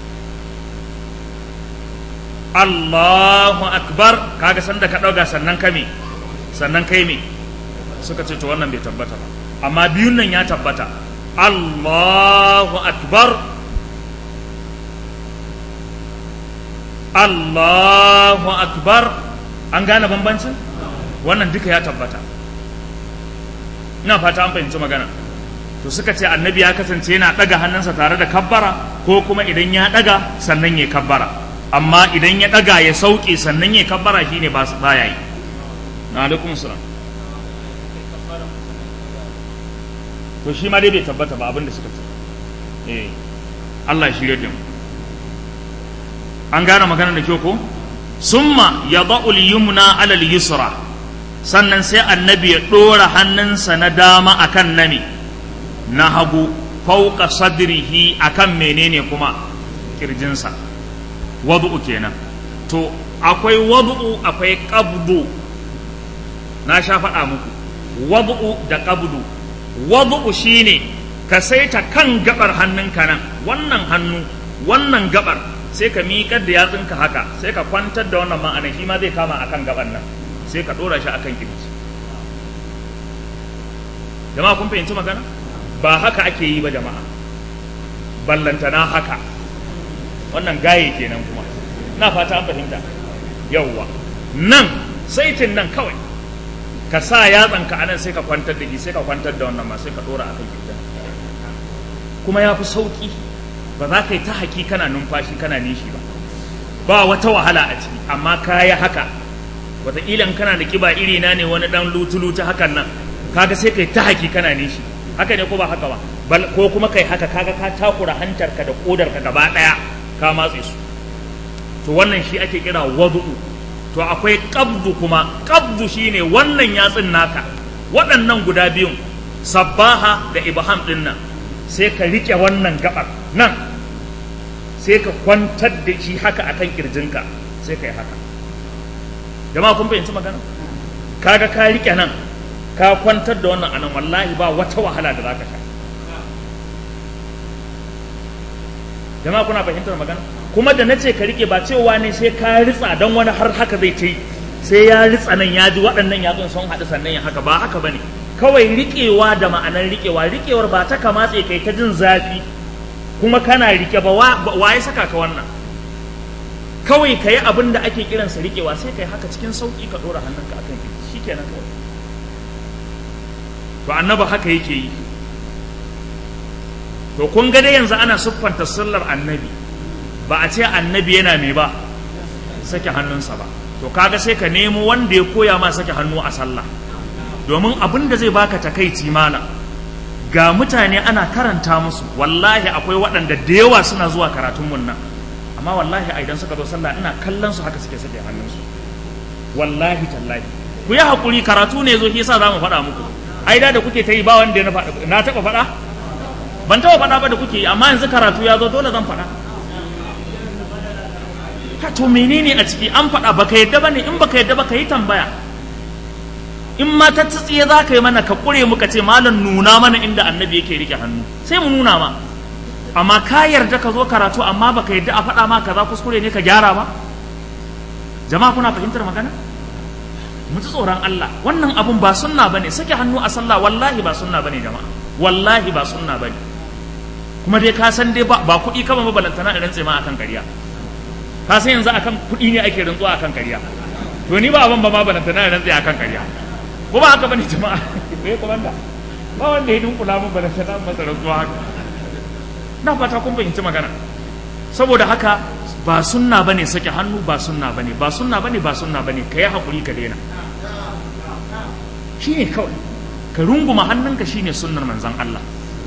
Allahu akbar kaga sanda ka ɗauga sannan ka me sannan kai me suka ce to wannan bai tabbata ba amma biyun nan ya tabbata Allahu akbar Allahu akbar an gane bambancin wannan duka ya tabbata ina fata an fahimci magana to suka ce annabi ya kasance yana ɗaga hannunsa tare da kabbara ko kuma idan ya ɗaga sannan ya kabbara amma idan ya ɗaga ya sauke sannan ya kabbara shi ne ba su baya yi na alaikum salam to shi ma dai bai tabbata ba abin da suka ce eh Allah ya shirya da mu an gane magana da kyau ko summa yada'u al-yumna 'ala al-yusra sannan sai annabi ya ɗora hannunsa na dama akan nami na hagu fauka sadrihi akan menene kuma kirjinsa wadu'u kenan to akwai wadu'u akwai qabdu na sha faɗa muku wadu'u da qabdu wadu'u shine ka saita kan gabar hannunka nan wannan hannu wannan gabar sai ka miƙar da yatsunka haka sai ka kwantar da wannan ma'ana shi ma zai kama akan gaban nan sai ka ɗora shi akan kirji jama'a kun fahimci magana ba haka ake yi ba jama'a ballantana haka wannan gaye kenan kuma na fata an fahimta yawwa nan saitin nan kawai ka sa yatsanka a nan sai ka kwantar da shi sai ka kwantar da wannan ma sai ka ɗora akan kirji kuma ya fi sauƙi ba za ka yi ta haki kana numfashi kana nishi ba ba wata wahala a ciki amma ka yi haka wataƙila kana da ƙiba iri na ne wani ɗan lutu-lutu hakan nan kaga sai ka yi ta haki kana nishi haka ne ko ba haka ba ko kuma kai haka kaga ka takura hantarka da ƙodarka gaba ɗaya ka matse su to wannan shi ake kira wadu'u to akwai qabdu kuma qabdu shine wannan yatsin naka waɗannan guda biyun sabbaha da ibham ɗin nan sai ka riƙe wannan gabar nan sai ka kwantar da shi haka akan kirjinka sai ka yi haka jama'a kun fahimci magana kaga ka riƙe nan ka kwantar da wannan anan wallahi ba wata wahala da zaka sha jama'a kuna fahimtar magana kuma da nace ka riƙe ba cewa ne sai ka ritsa don wani har haka zai ce sai ya ritsa nan ya ji waɗannan yatsun sun haɗu sannan ya haka ba haka bane kawai riƙewa da ma'anar riƙewa riƙewar ba ta kamatse kai ta jin zafi kuma kana riƙe ba wa ya saka ka wannan kawai ka yi abin da ake kiransa riƙewa sai ka yi haka cikin sauƙi ka ɗora hannunka akan shi kenan kawai to annaba haka yake yi to kun ga dai yanzu ana siffanta sallar annabi ba a ce annabi yana me ba sake hannunsa ba to kaga sai ka nemo wanda ya koya ma sake hannu a sallah domin abin da zai baka takaici mana ga mutane ana karanta musu wallahi akwai waɗanda da yawa suna zuwa karatun mun nan amma wallahi a idan suka zo sallah ina kallon su haka suke sake hannunsu wallahi tallahi ku yi hakuri karatu ne zo shi yasa za mu faɗa muku ai da da kuke ta yi ba wanda na taɓa faɗa ban taɓa faɗa ba da kuke yi amma yanzu karatu ya zo dole zan faɗa ha to menene a ciki an faɗa baka yadda ba ne in baka yadda ba ka yi tambaya in ma ta tsiye za ka yi mana ka ƙure muka ce malam nuna mana inda annabi yake rike hannu sai mu nuna ma amma ka yarda ka zo karatu amma baka yarda a faɗa ma kaza kuskure ne ka gyara ba jama'a kuna fahimtar magana mu ji tsoron Allah wannan abun ba sunna bane sake hannu a sallah wallahi ba sunna bane jama'a wallahi ba sunna bane kuma dai ka san dai ba kuɗi kama mabalantana in rantse ma akan ƙarya ka san yanzu akan kuɗi ne ake rantsuwa akan ƙarya to ni ba abin ba ma balantana in rantse akan ƙarya ko ba haka bane jama'a eh komanda ba wanda ya dunkula mun bala ta masa rantsuwa haka na fata kun fahimci magana saboda haka ba sunna bane sake hannu ba sunna bane ba sunna bane ba sunna bane kai hakuri ka daina shine kawai ka runguma hannunka shine sunnar manzon Allah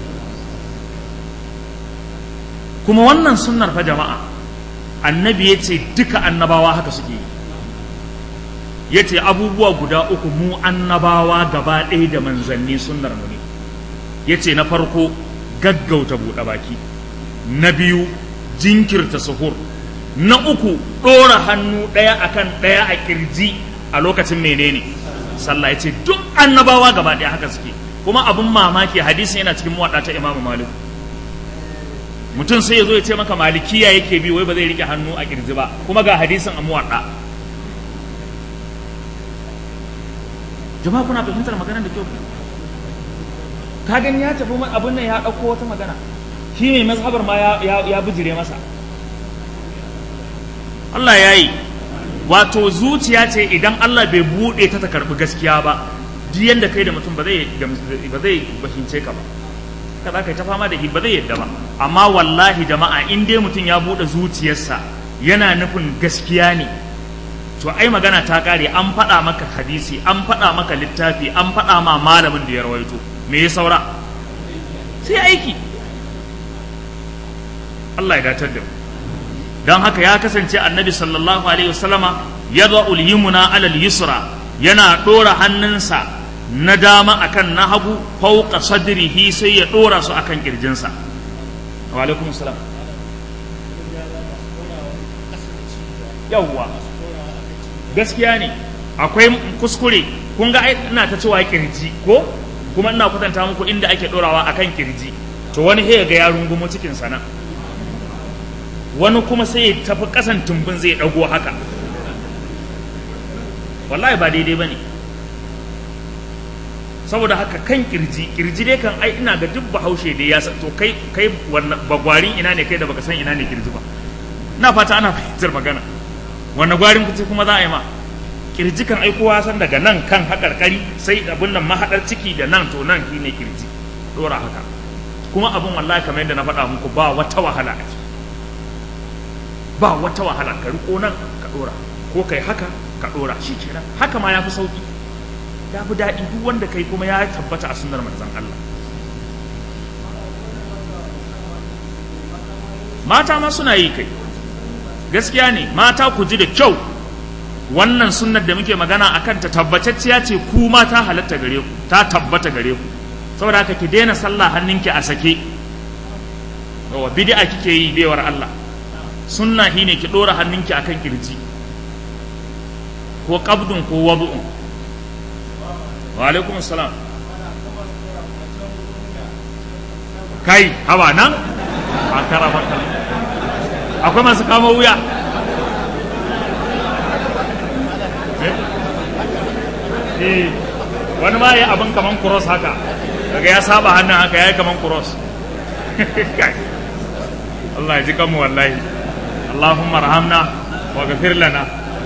kuma wannan sunnar fa jama'a annabi ya ce duka annabawa haka suke yi ya ce abubuwa guda uku mu annabawa gaba ɗaya da manzanni sunnar mu ne ya ce na farko gaggauta buɗe baki na biyu jinkirta suhur na uku ɗora hannu ɗaya akan ɗaya a ƙirji a lokacin menene sallah ya ce duk annabawa gaba ɗaya haka suke kuma abin mamaki hadisin yana cikin muwaɗa ta imamu malik mutum sai ya zo ya ce maka malikiya yake bi wai ba zai rike hannu a ƙirji ba kuma ga hadisin a muwaɗa jama'a kuna fahimtar maganar da kyau ka gani ya tafi abin nan ya ɗauko wata magana shi mai mazhabar ma ya bijire masa Allah ya yi wato zuciya ce idan Allah bai buɗe ta ta karɓi gaskiya ba duk yanda kai da mutum ba zai ba zai fahimce ka ba ka za ka yi ta fama da shi ba zai yadda ba amma wallahi jama'a in dai mutum ya buɗe zuciyarsa yana nufin gaskiya ne to ai magana ta kare an faɗa maka hadisi an faɗa maka littafi an faɗa ma malamin da ya rawaito me ya saura sai aiki Allah ya datar da mu don haka ya kasance annabi sallallahu alaihi wasallama yadda ulyumuna alal yusra yana ɗora hannunsa na dama akan na hagu fauka sadrihi sai ya ɗora su akan kirjinsa wa alaikum salam yawwa gaskiya ne akwai kuskure kun ga ina ta cewa kirji ko kuma ina kwatanta muku inda ake ɗorawa akan kirji to wani he ga ya rungumo cikin sana wani kuma sai ya tafi ƙasan tumbin zai ɗago haka wallahi ba daidai ba ne saboda haka kan kirji kirji dai kan ai ina ga duk bahaushe dai ya to kai kai wannan bagwarin ina ne kai da baka san ina ne kirji ba ina fata ana fahimtar magana wannan gwarin kuce kuma za a yi ma kirji kan ai kowa san daga nan kan haƙarƙari sai abin nan mahaɗar ciki da nan to nan shine kirji dora haka kuma abin wallahi kamar yadda na faɗa muku ba wata wahala a ciki ba wata wahala ka riko nan ka dora ko kai haka ka dora shi kenan haka ma ya fi sauki ya fi daɗi duk wanda kai kuma ya tabbata a sunnar manzon Allah mata ma suna yi kai gaskiya ne mata ku ji da kyau wannan sunnar da muke magana a kanta tabbatacciya ce ku ma ta halatta gare ku ta tabbata gare ku saboda haka ki daina sallah hannunki a sake yawa bid'a kike yi baiwar Allah sunna shine ki dora hannunki akan kirji ko qabdun ko wadu'un wa alaikum salam kai hawa nan a karama akwai masu kama wuya eh wani ma ya abin kaman cross haka daga ya saba hannun haka ya yi kaman cross Allah ya ji kanmu wallahi Allahumma rahamna wa gafir lana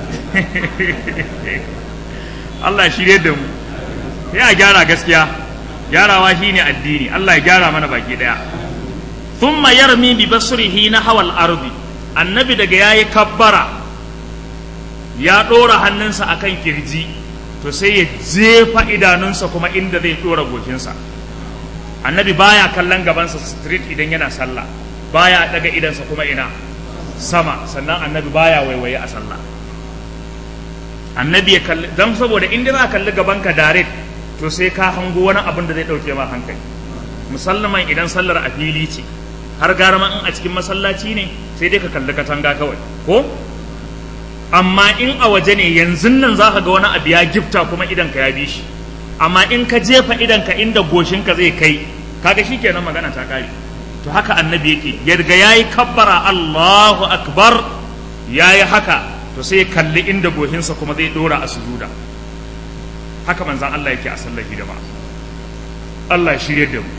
Allah ya shirye da mu ya gyara gaskiya gyarawa shine addini Allah ya gyara mana baki daya thumma yarmi bi basrihi na hawal ardi annabi daga yayi kabbara ya dora hannunsa akan kirji to sai ya jefa idanunsa kuma inda zai dora gokinsa annabi baya kallon gabansa street idan yana sallah baya daga idansa kuma ina sama sannan annabi baya waiwaye a sallah annabi ya kalli dan saboda inda za ka kalli gabanka direct to sai ka hango wani abin da zai dauke ma hankali musallaman idan sallar a fili ce har gara ma in a cikin masallaci ne sai dai ka kalli katanga kawai ko amma in a waje ne yanzu nan za ka ga wani abu ya gifta kuma idan ka ya bi shi amma in ka jefa idan ka inda goshinka zai kai kaga shikenan magana ta kare to haka annabi yake yarga yayi kabbara Allahu akbar yayi haka to sai kalli inda goshinsa kuma zai dora a sujuda haka manzan Allah yake a sallar hidima Allah ya shirye da mu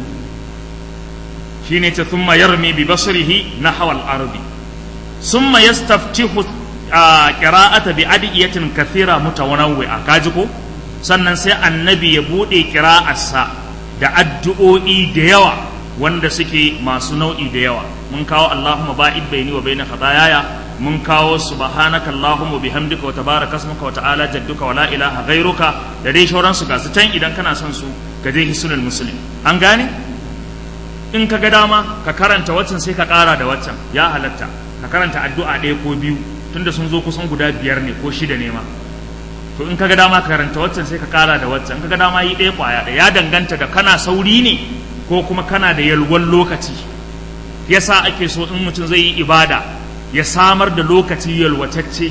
shine ce thumma yarmi bi basrihi nahwa al-ardi thumma yastaftihu qira'ata bi adiyatin kathira mutawanawwi'a kaji ko sannan sai annabi ya bude qira'arsa da addu'o'i da yawa wanda suke masu nau'i da yawa mun kawo Allahumma ba'id baini wa baina khataayaya mun kawo subhanaka allahumma bihamdika wa tabaraka ismuka wa ta'ala jadduka wa la ilaha ghairuka da dai shauran su gasu can idan kana son su ga dai hisnul muslim an gane in ka ga dama ka karanta waccan sai ka kara da waccan ya halatta ka karanta addu'a ɗaya ko biyu tunda sun zo kusan guda biyar ne ko shida ne ma to in ka ga dama ka karanta waccan sai ka kara da waccan in ka ga dama yi ɗaya kwaya ɗaya ya danganta da kana sauri ne ko kuma kana da yalwan lokaci yasa ake so in mutum zai yi ibada ya samar da lokaci yalwatacce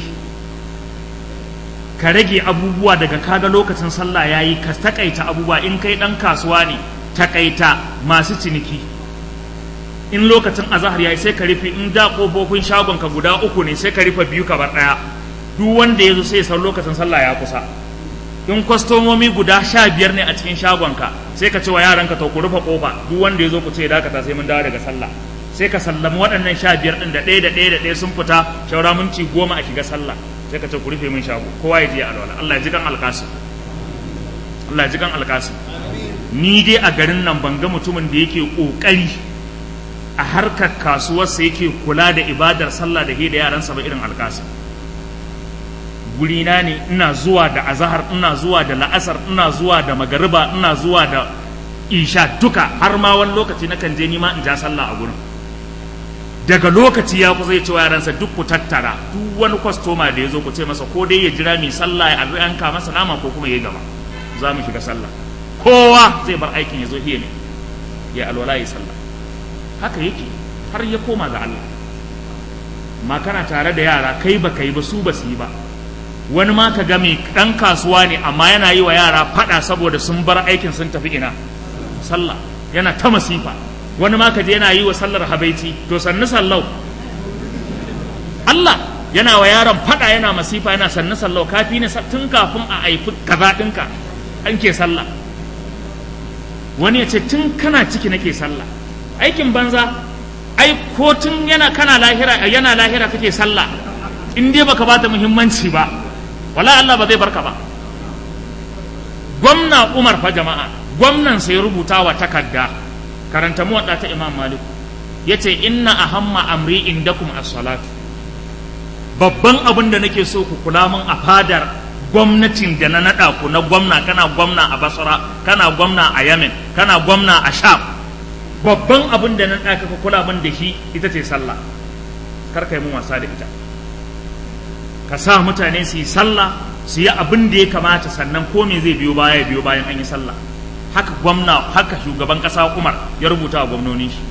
ka rage abubuwa daga kaga lokacin sallah ya yi ka takaita abubuwa in kai ɗan kasuwa ne takaita masu ciniki in lokacin azahar ya yi sai ka rufe in da ƙofofin shagonka guda uku ne sai ka rufe biyu ka bar ɗaya duk wanda ya zo sai san lokacin sallah ya kusa in kwastomomi guda sha biyar ne a cikin shagonka sai ka ce wa yaranka to ku rufe ƙofa duk wanda ya zo ku ce dakata sai mun dawo daga sallah sai ka sallami waɗannan sha biyar ɗin da ɗaya da ɗaya da ɗaya sun fita shaura minti goma a shiga sallah sai ka ce ku rufe min shago kowa ya je alwala Allah ya ji kan alƙasim Allah ya ji kan alƙasim ni dai a garin nan ban ga mutumin da yake ƙoƙari a harkar kasuwarsa yake kula da ibadar sallah da da yaransa ba irin alƙasim gurina ne ina zuwa da azahar ina zuwa da la'asar ina zuwa da magariba ina zuwa da isha duka har ma wani lokaci na kan je nima in ja sallah a gurin daga lokaci ya kusa ya ce wa yaransa duk ku tattara duk wani kwastoma da ya zo ku ce masa ko dai ya jira mai sallah ya yanka masa nama ko kuma ya yi gaba za mu shiga sallah kowa zai bar aikin ya zo hiya ne ya alwala ya sallah haka yake har ya koma ga Allah ma kana tare da yara kai ba kai ba su ba su yi ba wani ma ka ga mai ɗan kasuwa ne amma yana yi wa yara faɗa saboda sun bar aikin sun tafi ina sallah yana ta masifa wani ma ka je yana yi wa sallar habaici to sannu sallau Allah yana wa yaron faɗa yana masifa yana sannu sallau kafi ne tun kafin a haifi kaza ɗinka an ke sallah wani ya ce tun kana ciki nake sallah aikin banza ai ko tun yana kana lahira yana lahira kake sallah in dai baka bata muhimmanci ba wala Allah ba zai barka ba gwamna Umar fa jama'a gwamnan sai rubuta wa takarda karanta mu ta Imam Malik yace inna ahamma amri indakum as-salatu babban abin da nake so ku kula min a fadar gwamnatin da na naɗa ku na gwamna kana gwamna a basra kana gwamna a yamen kana gwamna a sham babban abin da na naɗa ka kula min da shi ita ce sallah kar ka yi mun wasa da ita ka sa mutane su yi sallah su yi abin da ya kamata sannan ko me zai biyo baya biyo bayan an yi sallah haka gwamna haka shugaban ƙasa umar ya rubuta wa gwamnoni shi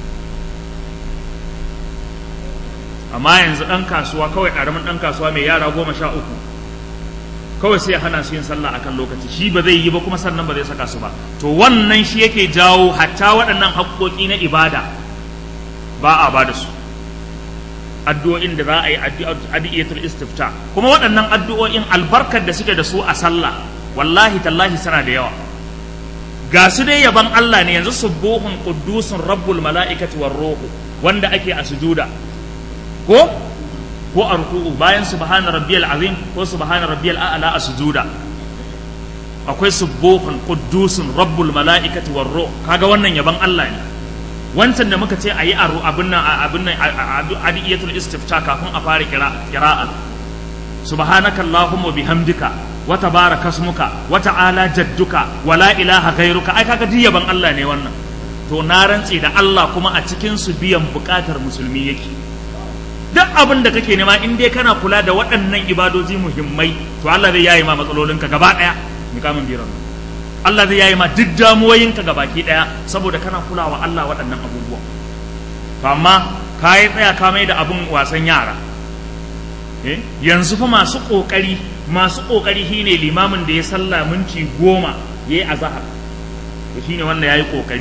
amma yanzu ɗan kasuwa kawai ƙaramin ɗan kasuwa mai yara goma sha uku kawai sai ya hana su yin sallah akan lokaci shi ba zai yi ba kuma sannan ba zai saka su ba to wannan shi yake jawo hatta waɗannan haƙƙoƙi na ibada ba a ba da su addu'o'in da za a yi addu'atul istifta kuma waɗannan addu'o'in albarkar da suke da su a sallah wallahi tallahi suna da yawa ga su dai yaban Allah ne yanzu subuhun quddusun rabbul mala'ikati war ruhu wanda ake a sujuda ko ko a ruku'u bayan subhana rabbiyal azim ko subhana rabbiyal a'la a sujuda akwai subuhun quddusun rabbul mala'ikati war ruh kaga wannan yaban Allah ne wancan da muka ce ayi aru abin nan abin nan adiyatul istifta kafin a fara qira'a subhanaka allahumma bihamdika wa tabaraka ismuka wa ta'ala jadduka wa la ilaha ghairuka ai kaga duk yaban Allah ne wannan to na rantse da Allah kuma a cikin su biyan bukatar musulmi yake duk abin da kake nema in dai kana kula da waɗannan ibadoji muhimmai to Allah zai yayi ma matsalolinka gaba ɗaya mikamin biran Allah zai yayi ma duk damuwoyinka gabaki ɗaya saboda kana kulawa Allah waɗannan abubuwa to amma ka yi tsaya ka mai da abun wasan yara yanzu fa masu ƙoƙari masu ƙoƙari shine limamin da ya sallah minti goma ya yi azahar to shine wanda ya yi ƙoƙari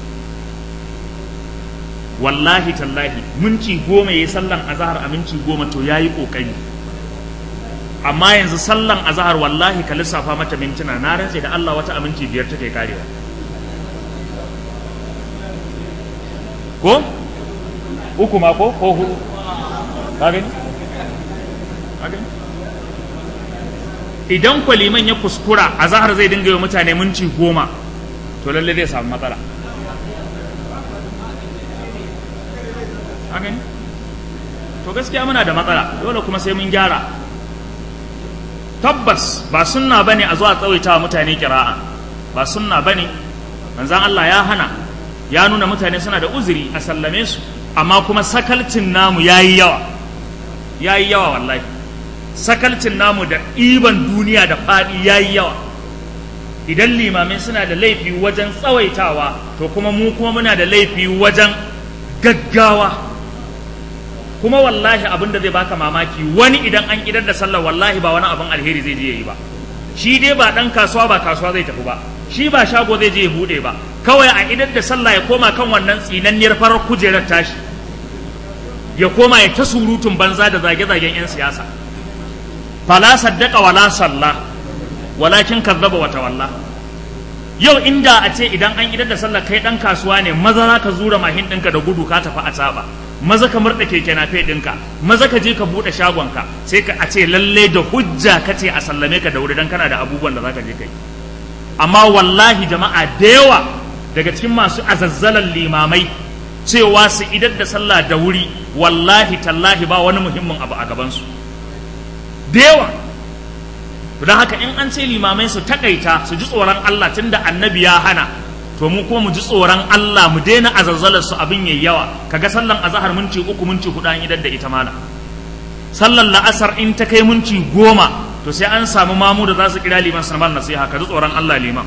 wallahi tallahi minti goma ya yi sallan azahar a minti goma to ya yi ƙoƙari amma yanzu sallan azahar wallahi ka lissafa mata mintuna na rantse da Allah wata aminci biyar take karewa ko uku ma ko ko hudu ka gani ka gani idan kwaliman ya kuskura azahar zai dinga yi mutane minti goma to lalle zai samu matsala ka gani to gaskiya muna da matsala dole kuma sai mun gyara tabbas ba sunna bane a zuwa tsawaita mutane kira'a ba sunna bane manzon Allah ya hana ya nuna mutane suna da uzuri a sallame su amma kuma sakalcin namu yayi yawa yayi yawa wallahi sakalcin namu da ɗiban duniya da faɗi yayi yawa idan limamai suna da laifi wajen tsawaitawa to kuma mu kuma muna da laifi wajen gaggawa kuma wallahi abin da zai baka mamaki wani idan an idar da sallar wallahi ba wani abin alheri zai je yi ba shi dai ba dan kasuwa ba kasuwa zai tafi ba shi ba shago zai je ya bude ba kawai a idar da sallah ya koma kan wannan tsinanniyar farar kujerar tashi ya koma ya ta surutun banza da zage-zagen 'yan siyasa fala saddaka wala salla walakin kazzaba wa tawalla yau inda a ce idan an idar da sallah kai dan kasuwa ne maza za ka zura mahin ɗinka da gudu ka tafi a tsaba maza ka murɗa keke na ɗinka maza ka je ka buɗe shagonka sai ka a ce lalle da hujja ka ce a sallame ka da wuri dan kana da abubuwan da za ka je kai amma wallahi jama'a da yawa daga cikin masu azazzalan limamai cewa su idar da sallah da wuri wallahi tallahi ba wani muhimmin abu a gabansu da yawa don haka in an ce limamai su takaita su ji tsoron Allah tunda annabi ya hana to mu kuma mu ji tsoron Allah mu daina azazzalar su abin yayi yawa kaga sallan azhar minti uku minti hudu an idar da ita mana sallan la'asar in ta kai minti goma to sai an samu mamu da za su kira liman sanban nasiha ka ji tsoron Allah liman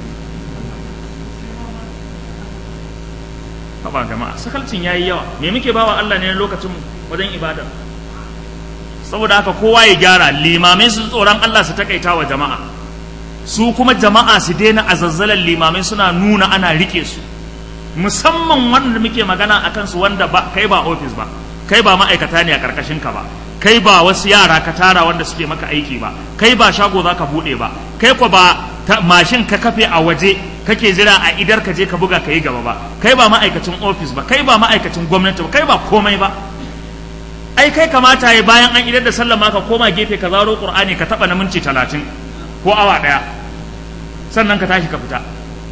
haba jama'a sakalcin yayi yawa me muke bawa Allah ne lokacin wajen ibada saboda haka kowa ya gyara limamai su tsoron Allah su takaita wa jama'a su kuma jama'a su daina azazzalan limamai suna nuna ana rike su musamman wanda muke magana akan su wanda ba kai ba ofis ba kai ba ma'aikata ne a karkashin ka ba kai ba wasu yara ka tara wanda suke maka aiki ba kai ba shago za ka buɗe ba kai ko ba mashin ka kafe a waje kake jira a idar ka je ka buga ka yi gaba ba kai ba ma'aikacin ofis ba kai ba ma'aikacin gwamnati ba kai ba komai ba ai kai kamata ya bayan an idar da sallama ka koma gefe ka zaro qur'ani ka taba na minti talatin ko awa daya sannan ka tashi ka fita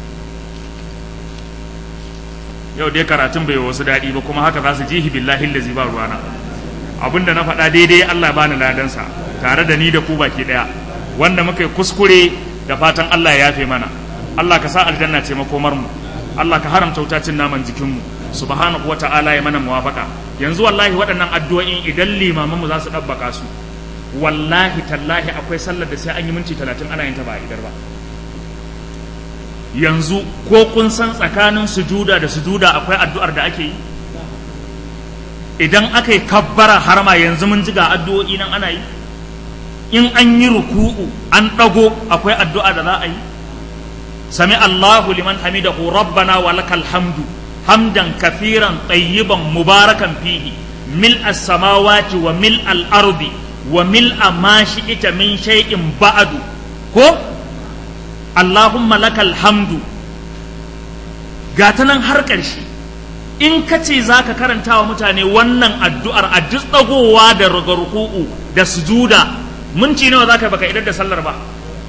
yau dai karatun bai wasu daɗi ba kuma haka za su jihi billahi lazi ba ruwana abinda na faɗa daidai Allah bani ladansa tare da ni da ku baki ɗaya wanda muka yi kuskure da fatan Allah ya yafe mana Allah ka sa aljanna ce makomar mu Allah ka haramta wutacin naman jikin mu subhanahu wata'ala ya mana muwafaka yanzu wallahi waɗannan addu'o'in idan limaman mu za su ɗabbaka su wallahi tallahi akwai sallar da sai an yi minti talatin ana yin ta ba a idar ba yanzu ko kun san tsakanin sujuda da sujuda akwai addu'ar da ake yi idan aka yi kabbara harma yanzu mun ji ga addu'o'i nan ana yi in an yi ruku'u an ɗago akwai addu'a da za a yi sami Allahu liman hamidahu rabbana wa lakal hamdu hamdan kafiran tayyiban mubarakan fihi mil as-samawati wa mil al-ardi wa mil ma shi'ita min shay'in ba'du ko Allahumma lakal hamdu gata nan har ƙarshe in ka ce za ka karanta wa mutane wannan addu'ar a duk ɗagowa da ruku'u da sujuda minti nawa za ka baka idar da sallar ba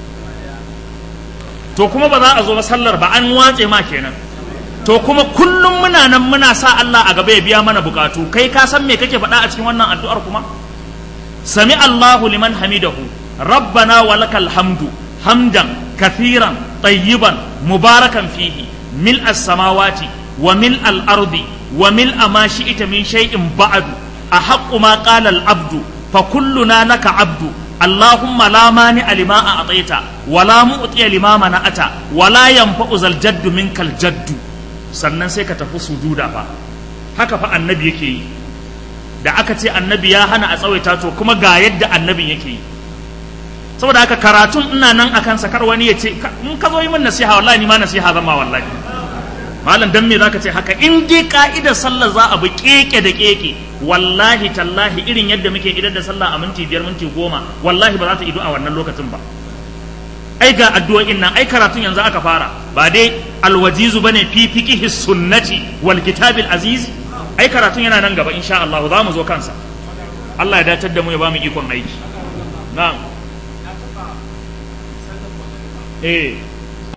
to kuma ba za a zo ba sallar ba an watse ma kenan to kuma kullum muna nan muna sa Allah a gaba ya biya mana bukatu kai ka san me kake faɗa a cikin wannan addu'ar kuma sami Allahu liman hamidahu rabbana wa lakal hamdu hamdan كثيرا طيبا مباركا فيه ملء السماوات وملء الأرض وملء ما شئت من شيء بعد أحق ما قال العبد فكلنا لك عبد اللهم لا مانع لما أعطيت ولا مؤتي لما منعت ولا ينفع ذا الجد منك الجد sannan sai ka tafi sujuda fa haka fa annabi yake yi da aka ce annabi ya hana a tsawaita to kuma ga yadda annabin yake yi saboda haka karatun ina nan akan sakar wani ya ce in ka zo yi min nasiha wallahi ni ma nasiha zama wallahi malam dan me zaka ce haka in dai ka'idar sallah za a bi keke da keke wallahi tallahi irin yadda muke idar da sallah a minti biyar minti goma wallahi ba za ta ido a wannan lokacin ba ai ga addu'o'in nan ai karatun yanzu aka fara ba dai alwajizu bane fi fiqhi sunnati wal kitabil aziz ai karatun yana nan gaba insha Allah za mu zo kansa Allah ya datar da mu ya ba mu ikon aiki na'am eh